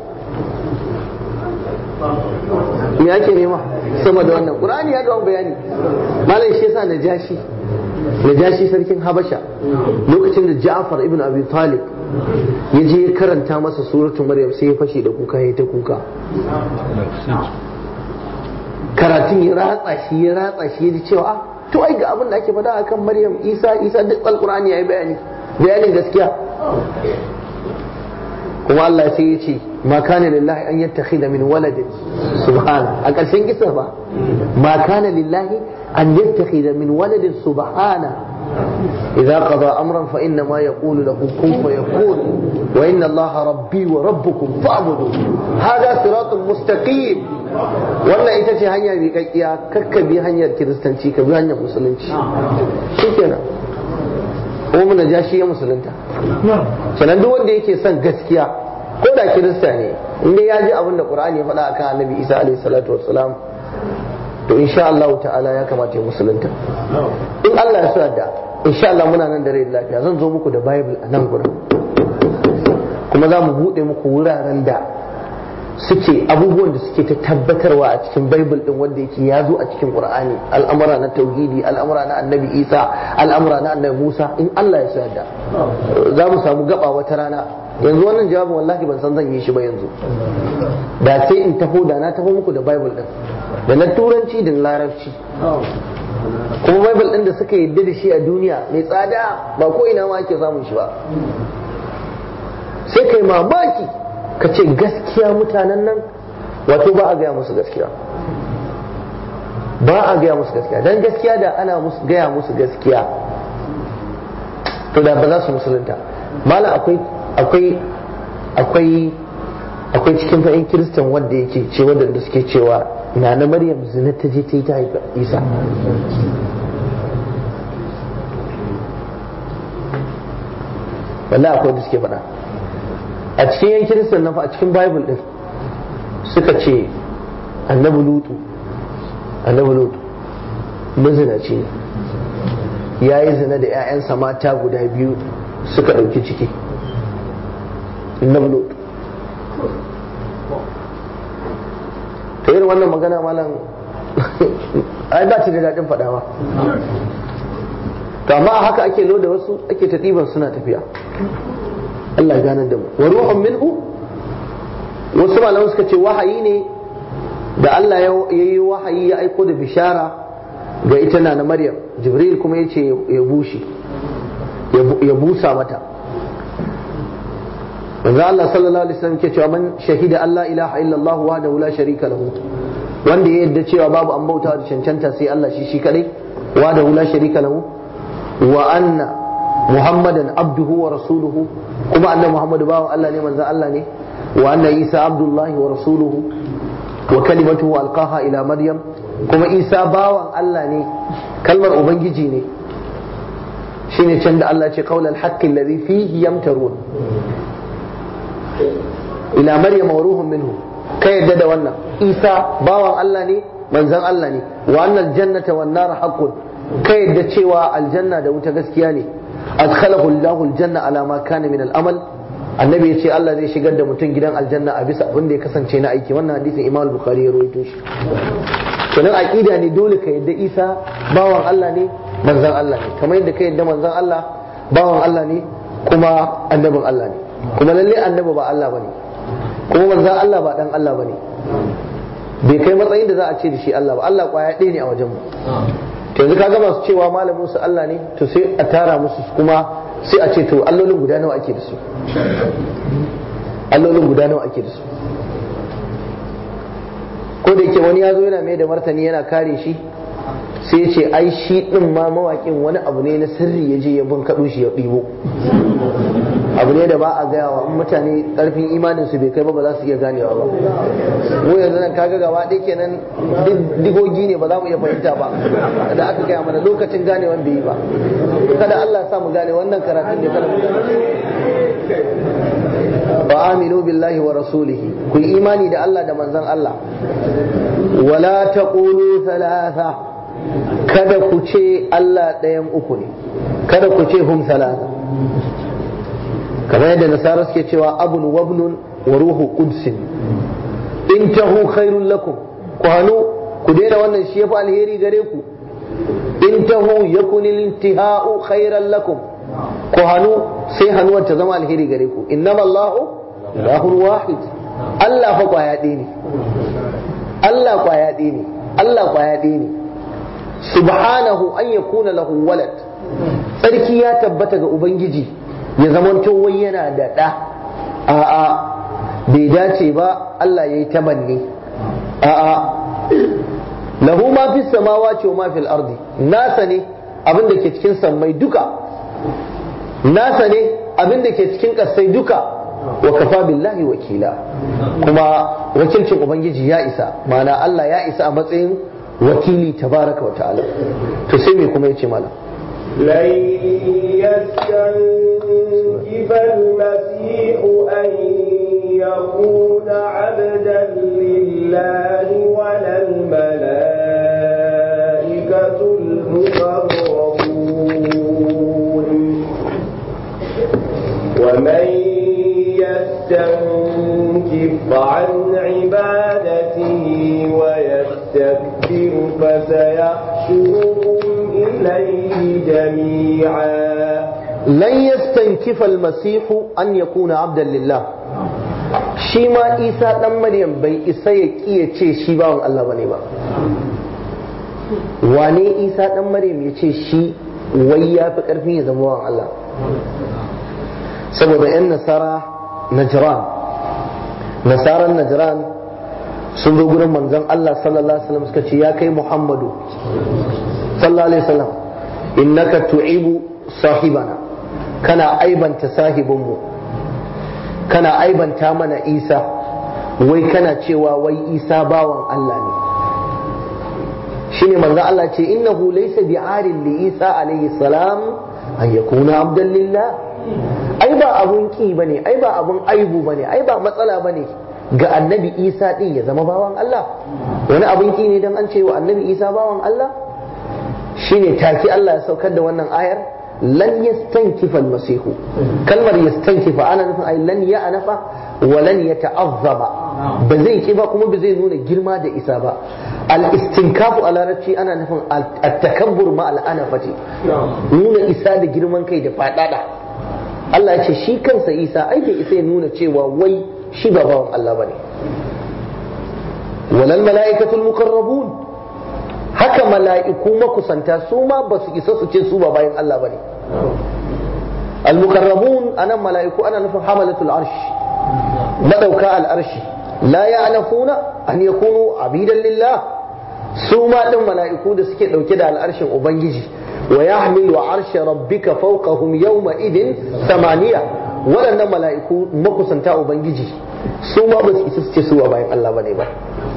me ake nema sama da wannan qur'ani ya ga bayani malam shi yasa najashi najashi sarkin habasha lokacin da ja'far ibn abi talib ya je ya karanta masa suratu maryam sai ya fashe da kuka ya ta kuka karatun ya ratsa shi ya ratsa shi ya ji cewa ah to ai ga abin da ake faɗa akan maryam isa isa duk alqur'ani yayi bayani bayanin gaskiya kuma Allah sai ya ce ma kana lillahi an yattakhidha min waladin subhana a ƙarshen kisa ba ma kana lillahi an yattakhidha min waladin subhana إذا قضى أمرا فإنما يقول له كن فيكون وإن الله ربي وربكم فاعبدوا هذا صراط مستقيم wannan ita ce hanya mai kakkiya kakka bi hanyar kiristanci ka bi hanyar musulunci shi kenan kuma mun ja shi ya musulunta sannan duk wanda yake son gaskiya ko da kirista ne inda ya ji abin da qur'ani ya faɗa akan annabi isa alaihi salatu wassalam to insha Allah ta'ala ya kamata ya musulunta in Allah ya so da insha Allah muna nan da rai lafiya zan zo muku da bible a nan gurin kuma za mu buɗe muku wuraren da suke abubuwan da suke ta tabbatarwa a cikin bible din wanda yake ya zo a cikin qur'ani al'amura na tauhidi al'amura na annabi isa al'amura na annabi musa in Allah ya so da za mu samu gaba wata rana yanzu wannan jawabin wallahi ban san zan yi shi ba yanzu da sai in taho da na taho muku da bible din da na turanci da larabci kuma bible din da suka yadda da shi a duniya mai tsada ba ko ina ma ake samun shi ba sai kai mamaki ka ce gaskiya mutanen nan wato ba a gaya musu gaskiya ba a gaya musu gaskiya don gaskiya da ana gaya musu gaskiya to da ba za su musulunta mala akwai akwai akwai akwai cikin fa'in kiristan wanda yake ce wanda suke cewa na na maryam zina ta je ta yi ta haifa isa wallahi akwai da suke faɗa a cikin yan kiristan nan fa a cikin bible din suka ce annabi lutu annabi lutu mazinaci ne ya yi zina da 'ya'yansa mata guda biyu suka ɗauki ciki annabi lutu ta irin wannan magana malam ai ba ta da daɗin faɗawa to amma haka ake loda wasu ake ta ɗiban suna tafiya Allah ya ganar da mu wa ruhun minhu wasu malaman suka ce wahayi ne da Allah ya yi wahayi ya aiko da bishara ga ita na na Maryam Jibril kuma ya ce ya bushe ya busa mata manzo Allah sallallahu alaihi wasallam ke cewa man shahida Allah ilaha illallah wahdahu la sharika lahu wanda ya yadda cewa babu an bauta da cancanta sai Allah shi shi kadai wahdahu la sharika lahu wa anna muhammadan abduhu wa rasuluhu kuma annabi muhammadu bawan Allah ne manzo Allah ne wa anna isa abdullahi wa rasuluhu wa kalimatuhu alqaha ila maryam kuma isa bawan Allah ne kalmar ubangiji ne shine can da Allah ce qaulal haqqi alladhi fihi yamtarun ila maryam wa ruhun minhu ka yadda da wannan isa bawan Allah ne manzon Allah ne wa annal jannata wan nar haqqun ka yadda cewa aljanna da wuta gaskiya ne adkhalahu Allahu aljanna ala ma kana min al-amal annabi ya ce Allah zai shigar da mutum gidan aljanna a bisa abin da ya kasance na aiki wannan hadisin Imam Bukhari ya rawaito shi kenan aqida ne dole ka yadda Isa bawan Allah ne manzon Allah ne kamar yadda ka yadda manzon Allah bawan Allah ne kuma annabin Allah ne kuma lalle annabi ba Allah bane kuma manzon Allah ba dan Allah bane bai kai matsayin da za a ce da shi Allah ba Allah kwaya ɗaya ne a wajen mu yanzu kaga masu cewa malamin su Allah ne to sai a tara musu kuma sai a ce to allolin guda nawa ake da su allolin guda nawa ake da su ko da yake wani ya zo yana mai da martani yana kare shi sai ya ce ai shi din ma mawaƙin wani abu ne na sirri ya je ya bin kaɗo shi ya ɗibo abu ne da ba a gaya wa mutane ƙarfin imanin su bai kai ba ba za su iya ganewa ba mu yanzu nan kaga gaba ɗaya kenan digogi ne ba za mu iya fahimta ba da aka gaya mana lokacin ganewan bai yi ba kada Allah ya sa mu gane wannan karatun ne kada mu wa aminu billahi wa rasulihi ku yi imani da Allah da manzon Allah wala taqulu thalatha kada ku ce Allah ɗayan uku ne kada ku ce hum thalatha kamar yadda nasara suke cewa abun wabnun wa ruhu qudsin in tahu khairul lakum ku hanu ku daina wannan shi yafi alheri gare ku in tahu yakun intihau khairan lakum ku hannu sai hannuwar ta zama alheri gare ku innama Allahu ilahun wahid Allah fa kwaya ɗaya ne Allah kwaya ɗaya ne Allah kwaya ɗaya ne subhanahu an yakuna lahu walad tsarki ya tabbata ga ubangiji ya zamanto wai yana da ɗa a'a bai dace ba Allah ya yi tamanni a'a lahu ma fi samawati wa ma fil ardi nasa ne abin da ke cikin sammai duka nasa ne abin da ke cikin kasai duka wa kafa billahi wakila kuma wakilcin ubangiji ya isa ma'ana Allah ya isa a matsayin wakili tabaraka wa ta'ala to sai me kuma yace malam لن يستنكف المسيح أن يكون عبدا لله ولا الملائكة المقربون ومن يستنكف عن عبادته ويستكبر فسيحشرهم إليه جميعا lan yastankifa almasihu an yakuna abdan lillah shi ma isa dan maryam bai isa ya kiya ce shi bawan Allah bane ba wane isa dan maryam ya ce shi wai ya fi karfin ya zama bawan Allah saboda yan nasara najran nasaran najran sun zo gurin manzon Allah sallallahu alaihi wasallam suka ce ya kai muhammadu sallallahu alaihi wasallam innaka tu'ibu sahibana kana aibanta sahibinmu kana aibanta mana isa wai kana cewa wai isa bawan Allah ne shine manzo Allah ce innahu laysa bi'arin li isa alayhi salam an yakuna abdan lillah ai ba abun ki bane ai ba abun aibu bane ai ba matsala bane ga annabi isa din ya zama bawan Allah wani abun ki ne dan an ce wa annabi isa bawan Allah shine take Allah ya saukar da wannan ayar lan yastankifa almasihu kalmar yastankifa ana nufin ai lan ya anafa wa lan yata'azzama ba zai ki ba kuma ba zai nuna girma da isa ba al-istinkafu a larabci ana nufin at-takabbur ma al-anafati nuna isa da girman kai da fadada Allah ya ce shi kansa isa ai bai isa ya nuna cewa wai shi ba bawan Allah bane walal mala'ikatul muqarrabun haka mala'iku makusanta su ma ba su isa su ce su ba bayan Allah ba ne. Al-mukarrabun anan mala'iku ana nufin hamalatul arshi madauka al'arshi la ya'lafuna an yakunu abidan lillah su ma din mala'iku da suke dauke da al'arshin ubangiji wa yahmilu arsha rabbika fawqahum yawma idin samaniya waɗannan mala'iku makusanta ubangiji su ma ba su isa su ce su ba bayan Allah ba ne ba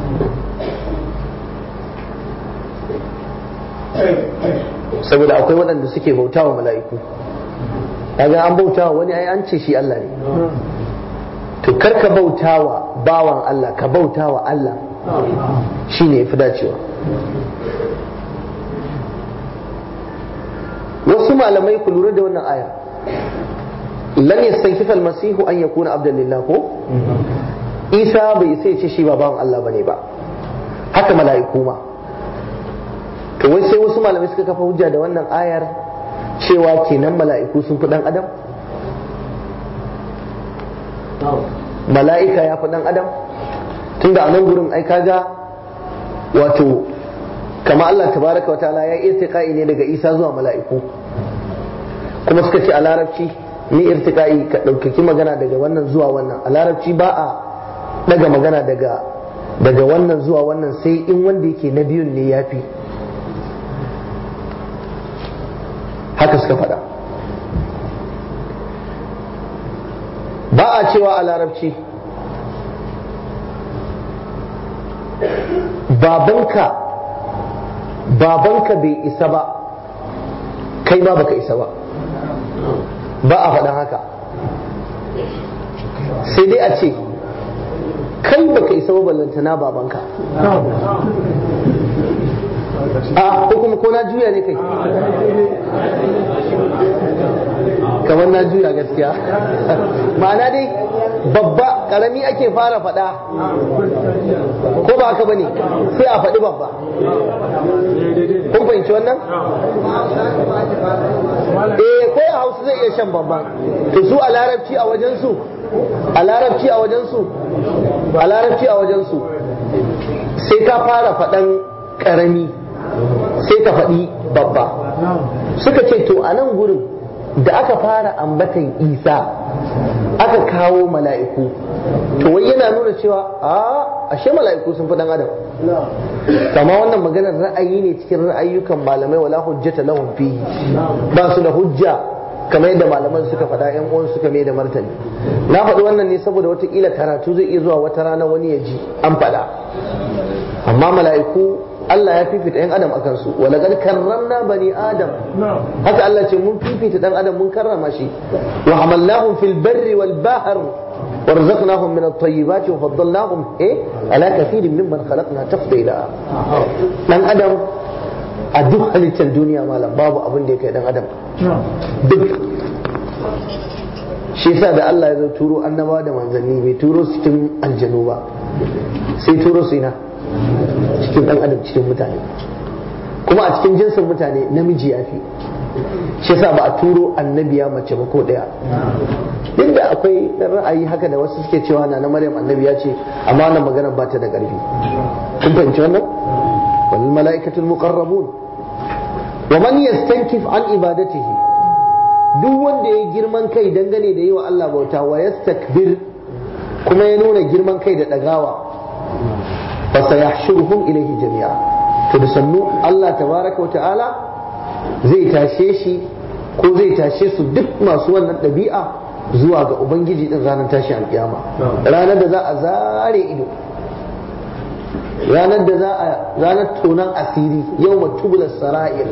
saboda akwai waɗanda suke bautawa mala'iku kaga an bautawa wani ai an ce shi Allah ne to kar ka bautawa bawan Allah ka bautawa Allah shine yafi dacewa wasu malamai ku lura da wannan aya lan yastankifa almasihu an yakuna abdan lillah ko isa bai sai ce shi ba bawan Allah bane ba haka mala'iku ma to wai sai wasu malamai suka kafa hujja da wannan ayar cewa kenan mala'iku sun fi dan adam mala'ika ya fi dan adam tunda a nan gurin ai kaga wato kama Allah tabaraka wa ta'ala ya irtiqai ne daga Isa zuwa mala'iku kuma suka ce a larabci ni irtiqai ka ɗaukaki magana daga wannan zuwa wannan a larabci ba a daga magana daga daga wannan zuwa wannan sai in wanda yake na biyun ne ya fi haka suka faɗa ba a cewa a larabci babanka babanka bai isa ba kai ma baka isa ba ba a faɗan haka sai dai a ce kai baka isa ba ballantana babanka a ko kuma ko na juya ne kai kamar na juya gaskiya ma'ana dai babba karami ake fara faɗa ko ba haka bane sai a faɗi babba kun fahimci wannan eh ko a hausa zai iya shan babban to su a larabci a wajen su a larabci a wajen su a larabci a wajen su sai ka fara faɗan karami sai ka faɗi babba suka ce to a nan gurin da aka fara ambatan isa aka kawo mala'iku to wai yana nuna cewa a ashe mala'iku sun fi dan adam kama wannan maganar ra'ayi ne cikin ra'ayyukan malamai wala hujjata lahum fihi ba su da hujja kamar yadda malaman suka faɗa yan uwan suka mai da martani na faɗi wannan ne saboda watakila karatu zai iya zuwa wata rana wani ya ji an faɗa amma mala'iku Allah ya fifita ‘yan adam a kansu wala gad karramna bani adam haka Allah ce mun fifita dan adam mun karrama shi wa hamalnahum fil barri wal bahr warzuqnahum min at-tayyibati wa faddalnahum eh ala kathirin mimman khalaqna tafdila dan adam a duk halittar duniya malam babu abin da ya kai dan adam duk shi yasa da Allah ya zo turo annabawa da manzanni bai turo su cikin aljanu ba sai turo su ina cikin dan adam cikin mutane kuma a cikin jinsin mutane namiji ya fi shi yasa ba a turo annabiya mace ba ko daya duk da akwai ra'ayi haka da wasu suke cewa na na maryam annabiya ce amma wannan magana ba ta da ƙarfi kun fahimci wannan wal mala'ikatul muqarrabun wa man yastankif an ibadatihi duk wanda ya girman kai dangane da yi wa Allah bauta wa yastakbir kuma ya nuna girman kai da dagawa fa sayahshuruhum ilayhi jami'a to da sannu Allah tabaraka wa ta'ala zai tashe shi ko zai tashe su duk masu wannan ɗabi'a zuwa ga ubangiji din ranar tashi alkiyama ranar da za a zare ido ranar da za a ranar tonan asiri yau matubular sara'ir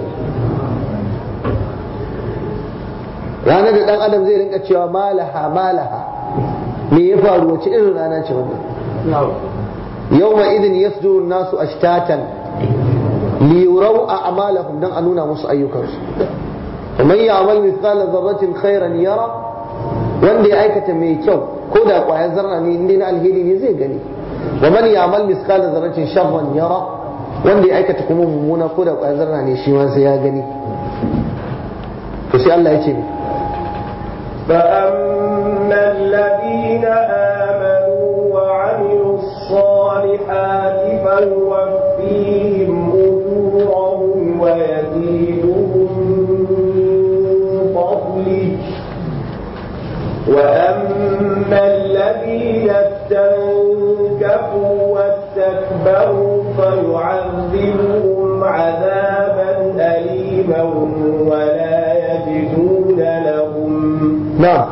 ranar da dan adam zai rinka cewa malaha malaha me ya faru wace irin rana ce wannan yau ma idin yasduru nasu ashtatan liyurau a amalahum dan a nuna musu ayyukansu ومن يعمل مثقال ذرة خيرا يرى wanda ya aikata mai kyau ko da kwayar zarra ne inda na alheri ne zai gani wa man ya'mal mithqala dharratin sharran yara wanda ya aikata kuma mummuna ko da kwayar zarra ne shi ma sai ya gani to sai Allah ya ce فأما الذين آمنوا وعملوا الصالحات فيوفيهم أجورهم ويزيدهم من فضله وأما الذين استنكفوا واستكبروا فيعذبهم عذابا أليما ولا يجدون لهم na'am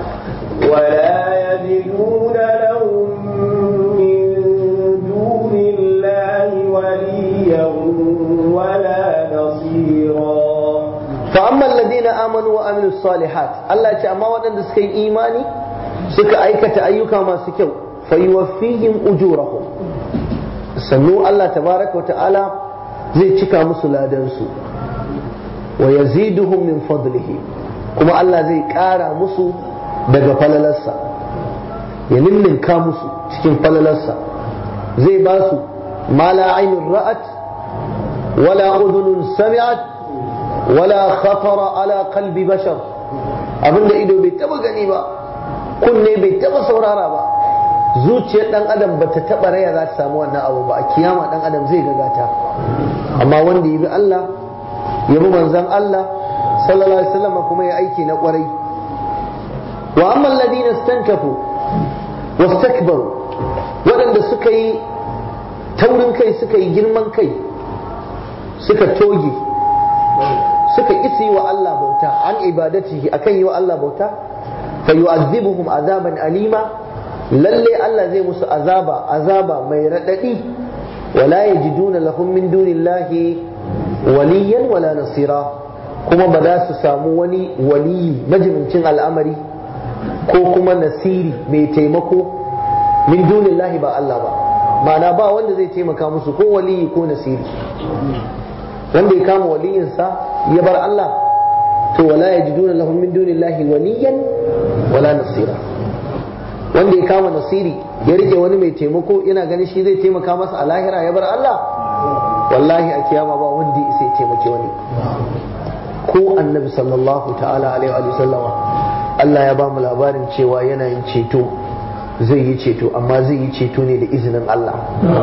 ولا يجدون لهم من دون الله وليا ولا نصيرا fa amma alladhina amanu wa amilus salihat Allah ya ce amma waɗanda suka yi imani suka aikata ayyuka masu kyau fa yuwaffihim ujurahum sannu Allah tabaraka wa ta'ala zai cika musu ladan su wa yaziduhum min fadlihi kuma Allah zai ƙara musu daga falalarsa ya ninninka musu cikin falalarsa zai ba su ma la ainun ra'at wala udhunun sami'at wala khatara ala qalbi bashar abinda ido bai taba gani ba kunne bai taba saurara ba zuciyar dan adam bata taba raya za ta samu wannan abu ba a kiyama dan adam zai gagata amma wanda ya bi Allah ya bi manzon Allah sallallahu alaihi wasallam kuma ya aiki na kwarai wa amma alladhina istankafu wastakbaru waɗanda suka yi taurin kai suka yi girman kai suka toge suka isi wa Allah bauta an ibadatihi akan yi wa Allah bauta fa yu'azzibuhum azaban alima lalle Allah zai musu azaba azaba mai radadi wala yajiduna lahum min dunillahi waliyan wala nasira kuma ba za su samu wani waliyi majimincin al'amari ko kuma nasiri mai taimako min dunillahi ba Allah ba ma'ana ba wanda zai taimaka musu ko waliyi ko nasiri wanda ya kama waliyinsa ya bar Allah to wala yajiduna lahum min dunillahi waliyan wala nasira wanda ya kama nasiri ya rike wani mai taimako yana ganin shi zai taimaka masa a lahira ya bar Allah wallahi a kiyama ba wanda ya sai taimake wani ko annabi sallallahu ta'ala alaihi wa sallama Allah ya ba mu labarin cewa yana yin ceto zai yi ceto amma zai yi ceto ne da izinin Allah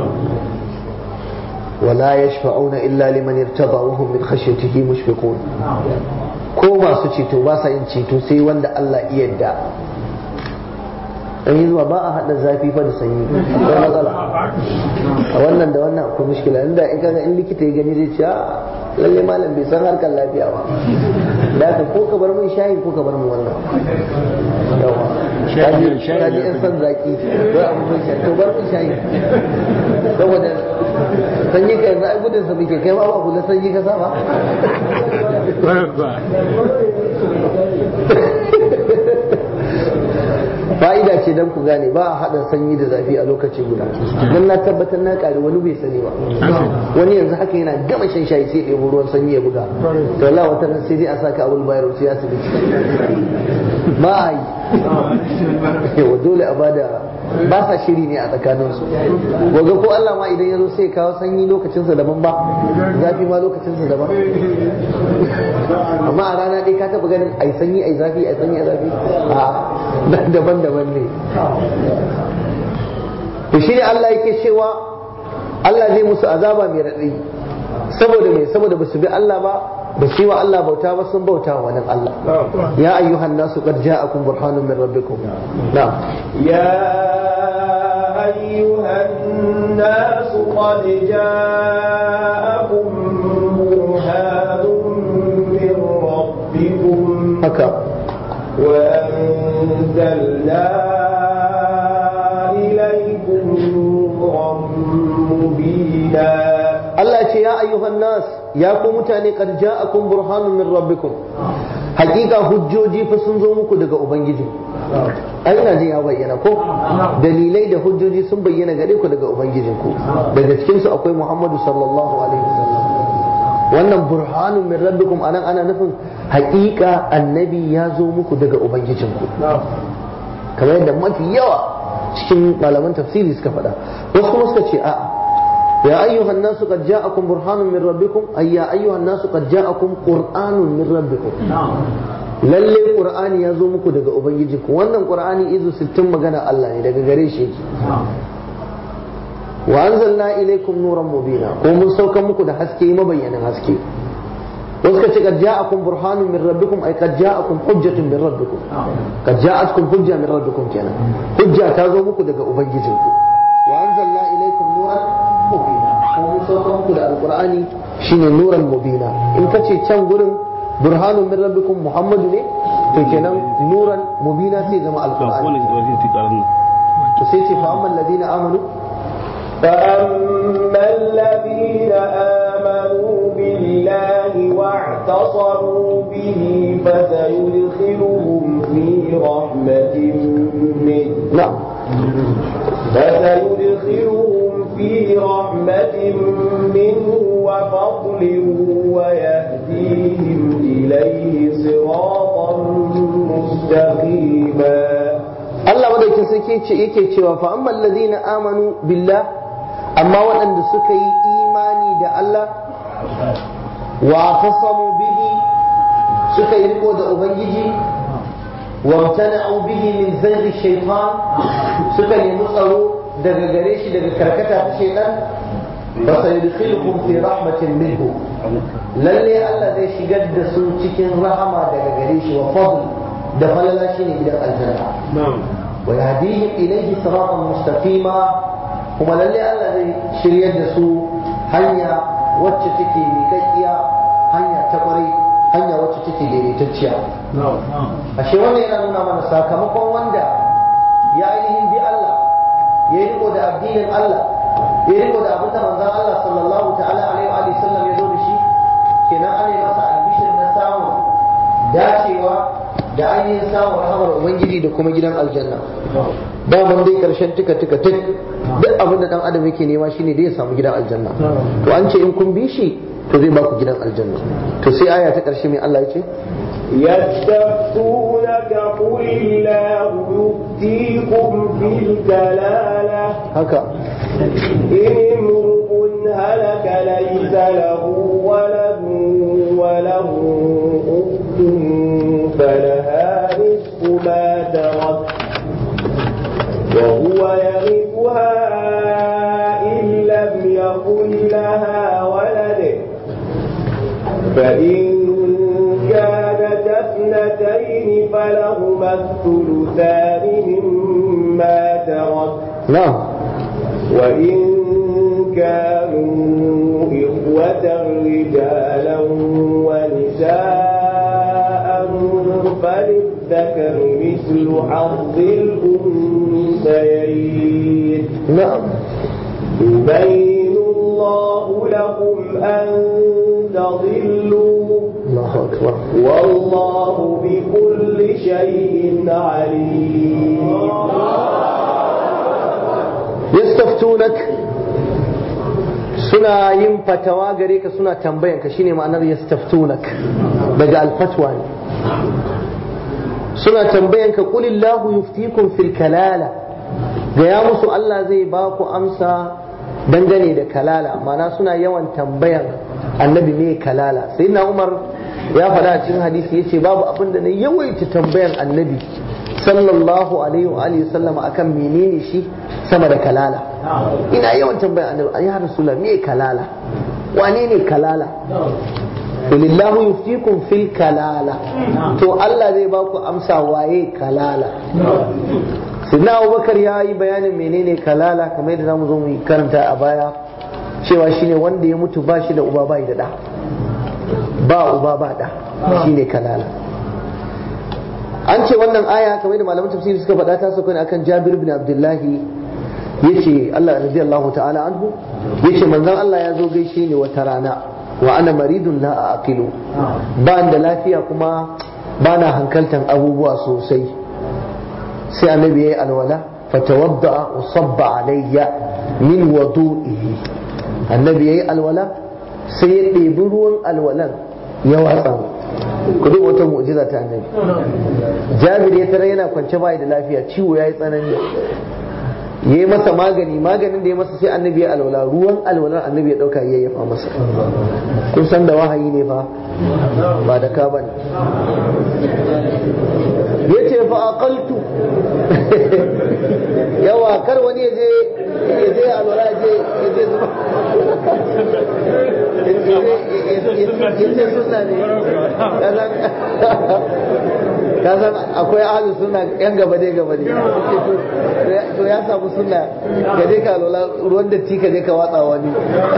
ولا يشفعون إلا لمن ارتضى وهم من خشيته مشفقون ko masu ceto ba sa yin ceto sai wanda Allah iya yadda yi zuwa ba a haɗa zafi fa da sanyi akwai matsala a wannan da wannan akwai mushkila inda in kaga in likita ya gani zai ce lalle malam bai san harkar lafiya ba da haka ko ka bar mun shayi ko ka bar mun wannan yawa kaji kaji in san zaki ko abu mun shayi to bar mun shayi saboda sanyi ka yanzu ai gudun sa muke kai ma ba kula sanyi ka saba fa'ida ce dan ku gane ba a haɗa sanyi da zafi a lokaci guda don na tabbatar na ƙari wani bai sani ba wani yanzu haka yana gama shan shayi sai ɗebo ruwan sanyi ya buga to Allah wata ran sai dai a saka abul bayar sai asibiti ba a yi yawa dole a bada ba sa shiri ne a tsakaninsu gobe ko Allah ma idan ya zo sai kawo sanyi lokacinsa daban ba zafi ma lokacinsa daban amma a rana ɗaya ka taɓa ganin ai sanyi ai zafi ai sanyi ai zafi a daban-daban ne to shi ne Allah yake cewa Allah zai musu azaba mai raɗayi saboda mai saboda ba su bi Allah ba ba su yi wa Allah bauta ba sun bauta wa wani Allah ya ayyuhan nasu qad ja'akum burhanun min rabbikum na'am يا أيها الناس قد جاءكم برهان من ربكم haka وأنزلنا إليكم نورا مبينا Allah ce ya ayyuhan nas ya ku mutane qad ja'akum burhanun min rabbikum hakika hujjoji fa sun zo muku daga ubangiji ai ina jin ya bayyana ko dalilai da hujjoji sun bayyana gare ku daga ubangijinku daga cikin su akwai Muhammadu sallallahu alaihi wasallam wannan burhanun min rabbikum anan ana nufin hakika annabi ya zo muku daga ubangijinku kamar yadda mafi yawa cikin malaman tafsiri suka faɗa wasu kuma suka ce a'a يا أيها الناس قد جاءكم برهان من ربكم أي يا أيها الناس قد جاءكم قرآن من ربكم lalle qur'ani ya zo muku daga ubangijinku wannan qur'ani izu 60 magana Allah ne daga gare shi yake wa anzalna ilaykum nuran mubina ko mun sauka muku da haske mabayyanin haske wasu kace qad ja'akum burhanun min rabbikum ay qad ja'akum hujjatun min rabbikum qad ja'atkum hujja min rabbikum kenan hujja ta zo muku daga ubangijinku wa anzalna ilaykum nuran mubina kuma mun sauka muku da alqur'ani shine nuran mubina in kace can gurin burhanun min rabbikum muhammadu ne to kenan nuran mubina sai zama alqur'ani to sai ce fa amman ladina amanu فأما الذين آمنوا بالله واعتصموا به فسيدخلهم في رحمة منه na'am فسيدخلهم في رحمة منه وفضل ويهديهم إليه صراطا مستقيما Allah madaukin sarki ce yake cewa fa amman ladina amanu billah amma waɗanda suka yi imani da Allah wa tasamu bihi suka yi riko da ubangiji wa tana'u bihi min zaghi shaytan suka nemi tsaro daga gare shi daga karkata ta shaytan fa sayudkhiluhum fi rahmatin minhu lalle Allah zai shigar da su cikin rahama daga gare shi wa fadl da falala shine gidan aljanna wa yahdihim ilayhi siratan mustaqima kuma lalle Allah zai shiryar da su hanya wacce take miƙaƙƙiya hanya ta ƙwarai hanya wacce take daidaitacciya ashe wannan yana nuna mana sakamakon wanda ya ainihin bi Allah ya riko da addinin Allah ya riko da abin da manzon Allah sallallahu ta'ala alaihi wa sallam ya zo da shi kenan ana yi masa albishir na samun dacewa da ainihin samun rahamar ubangiji da kuma gidan aljanna daman dai karshen tuka tuka tuk duk abin da dan adam yake nema shine dai ya samu gidan aljanna to an ce in kun bi shi to zai baku gidan aljanna to sai aya ta karshe mai Allah ya ce يستفتونك قل الله يفتيكم في الكلالة haka إن امرؤ هلك ليس له ولد وله أخت فلها نصف ما ترك وهو يرثها إن لم يكن لها ولد فإن كانت اثنتين فلهما الثلثان مما ترك na'am وإن كانوا إخوة رجالا ونساء فللذكر مثل حظ الأنثيين na'am يبين الله لكم أن تضلوا Allahu akbar والله بكل شيء عليم yastaftunak suna yin fatawa gare ka suna tambayan ka shine ma'anar yastaftunak daga alfatwa ne suna tambayan ka qulillahu yuftikum fil kalala gaya musu Allah zai ba ku amsa dangane da kalala ma'ana suna yawan tambayan annabi ne kalala sai na umar ya faɗa a cikin hadisi yace babu abin da na yawaita tambayan annabi sallallahu alaihi wa alihi sallama akan menene shi sama da kalala ina yawan tambayan annabi ya rasulullah me kalala wane ne kalala Walillahu yuftikum fil kalala to Allah zai ba ku amsa waye kalala Sidna Abubakar ya yi bayanin menene kalala kamar yadda zamu zo mu karanta a baya cewa shine wanda ya mutu ba shi da uba bai da da ba uba ba da shine kalala an ce wannan aya kamar da malaman tafsiri suka faɗa ta sauka ne akan Jabir bin Abdullahi yace Allah radiyallahu ta'ala anhu yace manzon Allah ya zo gaishe ni wata rana wa ana maridun la aqilu ba da lafiya kuma ba na hankaltan abubuwa sosai sai annabi yayi alwala fatawadda wa sabba alayya min wudu'ihi annabi yayi alwala sai ya ɗebi ruwan alwalan ya watsa ku duk wata mu'jiza ta annabi jabir ya tara yana kwance bai da lafiya ciwo yayi tsanani yayi masa magani maganin da ya masa sai annabi ya alwala ruwan alwalar annabi ya dauka ya yafa masa kun san da wahayi ne fa ba da ka bane yace fa aqaltu yawa kar wani ya je ya je alwala ya je ya je zuba yace sunna ne ka san akwai ahalin sunna yan gaba dai gaba dai to ya samu sunna ka je ka lola ruwan datti ka je ka watsa wani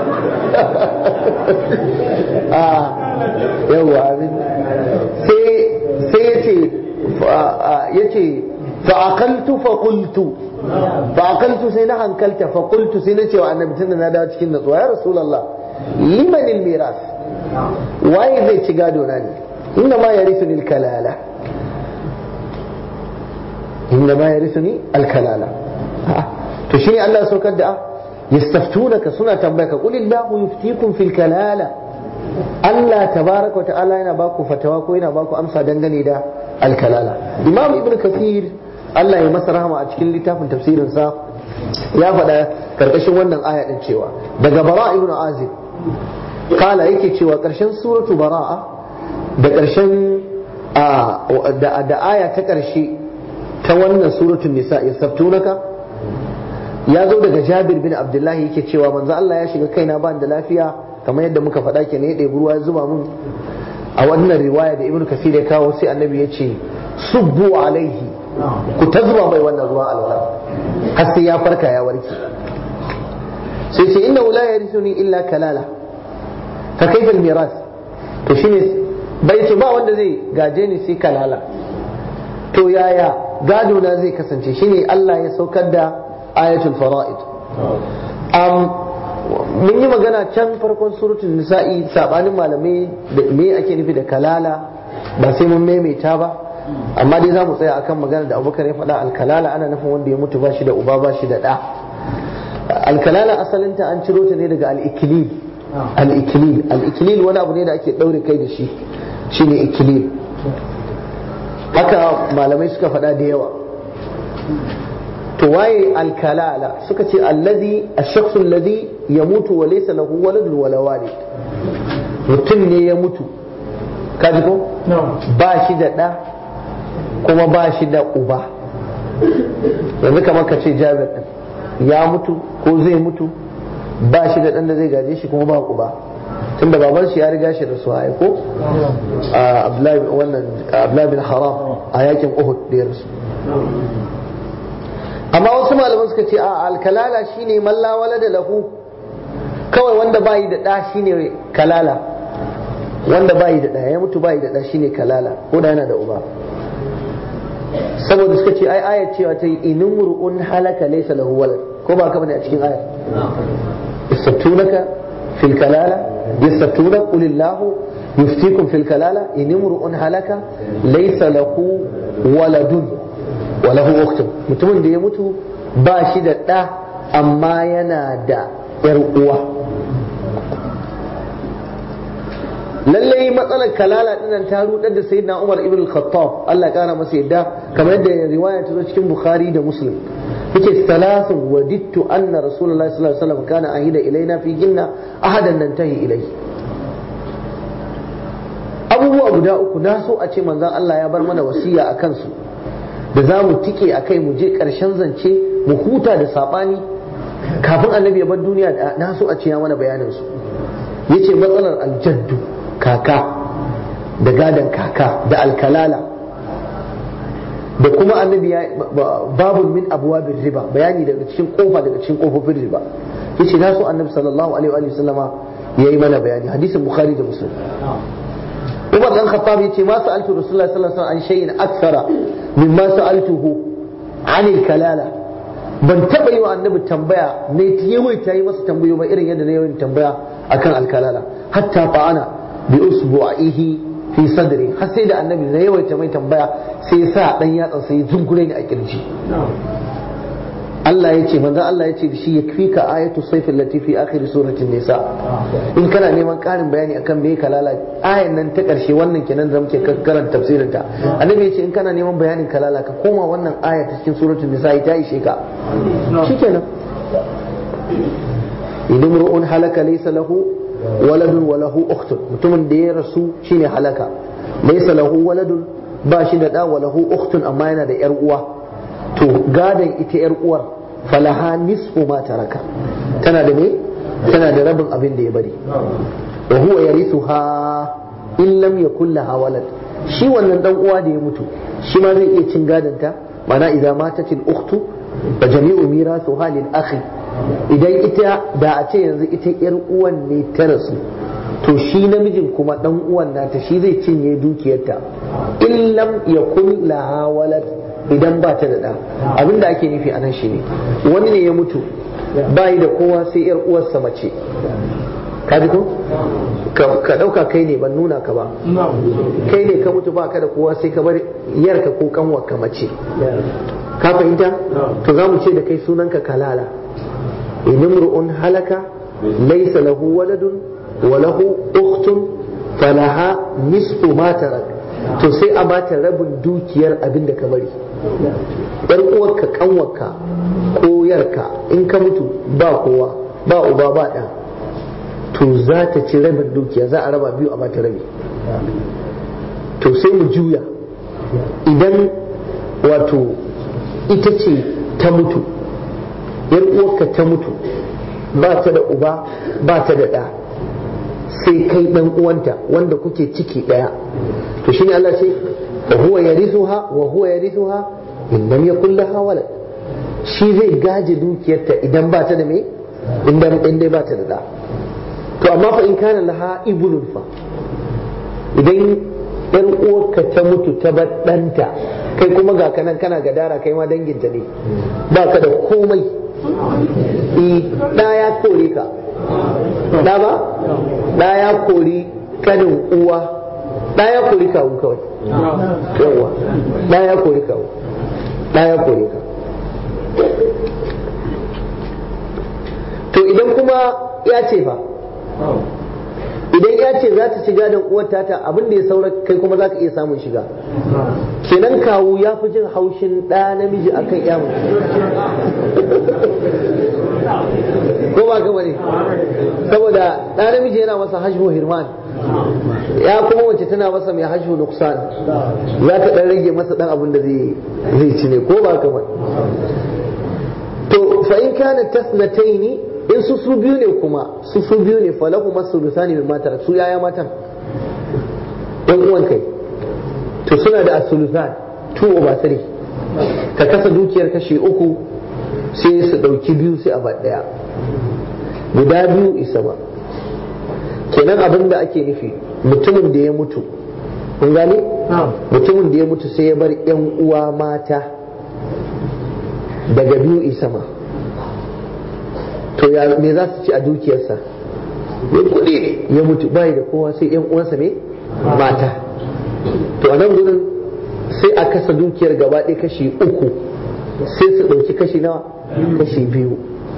a yawa abin sai sai yace yace fa aqaltu fa qultu fa aqaltu sai na hankalta fa qultu sai na ce wa annabi tunda na dawo cikin natsuwa ya rasulullah liman al miras waye zai ci gado na ne inna ma yarithuni al kalala inna ma yarithuni al kalala to shine Allah saukar da yastaftunaka suna tambayaka qul illahu yuftikum fil kalala Allah tabaraka wa ta'ala yana baku fatawa ko yana baku amsa dangane da alkalala imam ibn kathir Allah ya masa rahama a cikin littafin tafsirin sa ya faɗa karkashin wannan aya din cewa daga bara ibn azib kala yake cewa karshen suratu bara'a da karshen da aya ta karshe ta wannan suratul nisa yastaftunaka ya zo daga jabir bin abdullahi yake cewa manzo Allah ya shiga kaina ban da lafiya kamar yadda muka faɗa ke ne ya ɗebi ruwa ya zuba mun a wannan riwaya da ibnu kasir ya kawo sai annabi ya ce subbu alaihi ku ta zuba mai wannan ruwan alwala har sai ya farka ya warke sai ce inna la yarithuni illa kalala fa kaifa miras to shine bai ce ba wanda zai gaje ni sai kalala to yaya gado na zai kasance shine Allah ya saukar da ayatul fara'id mun yi magana can farkon suratul nisa'i sabanin malamai da me ake nufi da kalala ba sai mun maimaita ba amma dai za mu tsaya akan magana da abubakar ya faɗa alkalala ana nufin wanda ya mutu ba shi da uba ba shi da ɗa alkalala asalinta an ciro ta ne daga al-ikilil al-ikilil al-ikilil wani abu ne da ake ɗaure kai da shi shine ikilil haka malamai suka faɗa da yawa to waye alkalala suka ce allazi ash-shakhs alladhi yamutu wa laysa lahu waladun wala walid mutum ne ya mutu kaji ko ba shi da ɗa kuma ba shi da uba yanzu kamar ka ce jabir ɗin ya mutu ko zai mutu ba shi da ɗan da zai gaje shi kuma ba uba tunda baban shi ya riga shi da su haye ko Abdullahi bin Haram a yakin Uhud da ya rasu amma wasu malaman suka ce a alkalala shine malla wala da lahu kawai wanda bayi da ɗa shine kalala wanda bayi da ɗa ya mutu bayi da ɗa shine kalala ko da yana da uba saboda suka ce ai ayat cewa ta yi inin ru'un halaka laysa lahu walad ko ba ka bane a cikin ayat yastabtunaka fil kalala yastabtuna qul illahu yuftikum fil kalala in imru'un halaka laysa lahu waladun wa lahu ukhtun mutumin da ya mutu ba shi da ɗa amma yana da yar uwa lallai matsalar kalala dinnan ta rudar da sayyidina Umar ibn al-Khattab Allah ya kara masa yadda kamar yadda riwaya ta zo cikin Bukhari da Muslim yake salasun wadittu anna rasulullahi sallallahu alaihi wasallam kana ahida ilaina fi ginna ahadan nantahi ilai abubuwa guda uku na so a ce manzon Allah ya bar mana wasiya a kansu da za mu tike a kai mu je ƙarshen zance mu huta da saɓani kafin annabi ya bar duniya na so a ce ya mana bayanin su yace matsalar aljaddu kaka da gadon kaka da alkalala da kuma annabi ya babul min abwabir riba bayani daga cikin kofa daga cikin kofofin riba yace na so annabi sallallahu alaihi wa sallama yayi mana bayani hadisin bukhari da muslim Umar dan Khattab yace ma sa'altu Rasulullah sallallahu alaihi wasallam an shay'in akthara mimma sa'altuhu anil kalala ban taba yi wa annabi tambaya ne ta yawaita yi masa tambayo ba irin yadda na yawan tambaya akan alkalala hatta fa'ana bi usbu'ihi fi sadri har sai da annabi na yawaita mai tambaya sai ya sa dan yatsa sai ya zungure ni a kirji Allah ya ce manzo Allah ya ce da shi yakfika ayatu sayfil lati fi akhir suratin nisa in kana neman karin bayani akan me kalala ayan nan ta karshe wannan kenan da muke karanta tafsirin ta annabi ya ce in kana neman bayanin kalala ka koma wannan aya ta cikin suratul nisa ta ishe ka shikenan idan ru'un halaka laysa lahu waladun wa lahu ukhtun mutumin da ya rasu shine halaka laysa lahu waladun ba shi da da wa lahu ukhtun amma yana da yar uwa to gadon ita yar uwar falaha nisfu ma taraka tana da me tana da rabin abin da ya bari wa huwa yarithuha in lam yakul laha walad shi wannan dan uwa da ya mutu shi ma zai iya cin gadon ta mana idza matatil ukhtu fa jami'u mirathuha lil akhi idan ita da a ce yanzu ita yar uwan ne ta rasu to shi namijin kuma dan uwan nata shi zai cinye dukiyarta in lam yakul laha walad idan ba ta da ɗa abin da ake nufi a nan shi ne wani ne ya mutu bayi da kowa sai yar uwarsa mace ka ji ko ka ɗauka kai ne ban nuna ka ba kai ne ka mutu ba ka da kowa sai ka bar yarka ko kanwarka mace ka fahimta to za mu ce da kai sunanka kalala inimru'un halaka laysa lahu waladun wa lahu ukhtun falaha nisfu ma tarak to sai a bata rabin dukiyar abin da ka bari yar uwarka kanwarka ko yarka in ka mutu ba kowa ba uba ba ɗa to za ta ci rabin dukiya za a raba biyu a bata rabi to sai mu juya idan wato ita ce ta mutu yar uwarka ta mutu ba ta da uba ba ta da ɗa sai kai ɗan uwanta wanda kuke ciki ɗaya to shine Allah ce wa huwa yarithuha wa huwa yarithuha in lam yakul laha walad shi zai gaje dukiyarta idan ba ta da me idan in dai ba ta da da to amma fa in kana laha ibnun fa idan yar uwarka ta mutu ta bar ɗanta kai kuma ga kanan kana gadara kai ma danginta ne ba ka da komai eh da ya kore ka da ba da ya kori kanin uwa da ya kori kawu kawai yawa da ya kori kawu da ya kori ka to idan kuma ya ce fa idan ya ce za ta shiga da uwar tata abin da ya saura kai kuma za ka iya samun shiga kenan kawu ya fi jin haushin ɗa namiji akan ya ko ba ka bane saboda ɗa namiji yana masa hajju hirman ya kuma wace tana masa mai hajju nuksan za ta ɗan rage masa ɗan abin da zai ci ne ko ba ka bane to fa in kana tasnataini in su su biyu ne kuma su su biyu ne falahu masu bisani min matar su yaya matan ɗan uwan kai to suna da asulusan tu over three ka kasa dukiyar kashi uku sai su ɗauki biyu sai a ba ɗaya guda biyu isa ba kenan abin da ake nufi mutumin da ya mutu kun gane mutumin da ya mutu sai ya bar yan uwa mata daga biyu isa ma to ya me za su ci a dukiyarsa ya kuɗi ne ya mutu bai da kowa sai yan uwansa ne mata to a nan gudun sai a kasa dukiyar gaba ɗaya kashi uku sai su ɗauki kashi nawa kashi biyu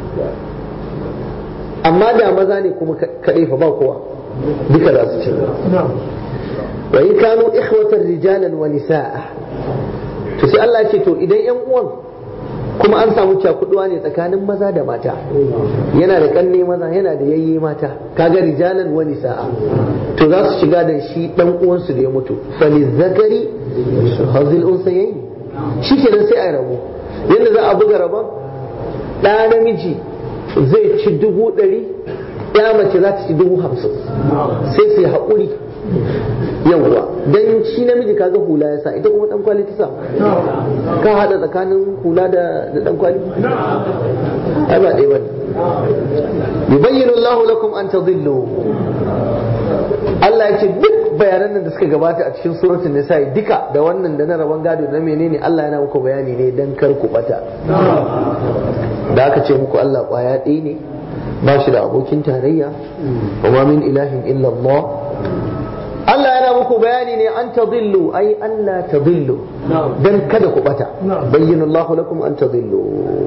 amma da maza ne kuma kaɗai fa ba kowa duka za su ci wa in kanu ikhwatar rijalan wa nisa'a to sai Allah ya ce to idan yan uwan kuma an samu cakuduwa ne tsakanin maza da mata yana da kanne maza yana da yayye mata kaga rijalan wa nisa'a to za su shiga da shi dan uwansu da ya mutu fali zakari hazil unsayayi shikenan sai a rabo yadda za a buga rabon ɗa namiji zai ci dubu ɗari ya mace za ta ci dubu hamsin sai su yi haƙuri yawwa dan shi namiji kaga hula ya sa ita kuma dan kwali ta sa ka hada tsakanin hula da dan kwali ai ba dai bane yubayyinu Allah lakum an tadillu Allah ya ce duk bayanan nan da suka gabata a cikin suratul nisa'i duka da wannan da na rabon gado da menene Allah yana muku bayani ne dan kar ku bata da aka ce muku Allah kwaya ɗaya ne ba shi da abokin tarayya wa ma min ilahin illa Allah Allah yana muku bayani ne an tadillu ai Allah tadillu dan kada ku bata bayyana Allah lakum an tadillu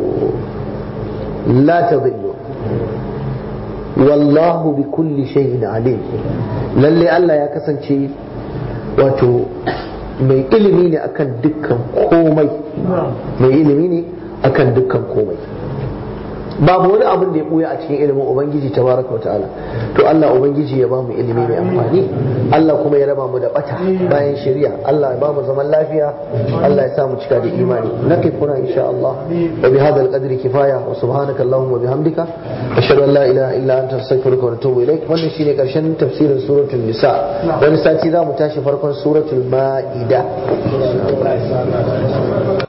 la tadillu wallahu bi kulli shay'in alim lalle Allah ya kasance wato mai ilimi ne akan dukkan komai mai ilimi ne akan dukkan komai babu wani abin da ya buya a cikin ilimin ubangiji tabaraka wa ta'ala to Allah ubangiji ya bamu ilimi mai amfani Allah kuma ya raba mu da bata bayan shari'a Allah ya bamu zaman lafiya Allah ya sa mu cika da imani nakifuna insha Allah wa bi hadha al-qadri kifaya wa subhanaka allahumma wa bihamdika ashhadu an la ilaha illa anta astaghfiruka wa atubu ilaik wannan shine karshen tafsirin suratul nisa wani sati za mu tashi farkon suratul ma'ida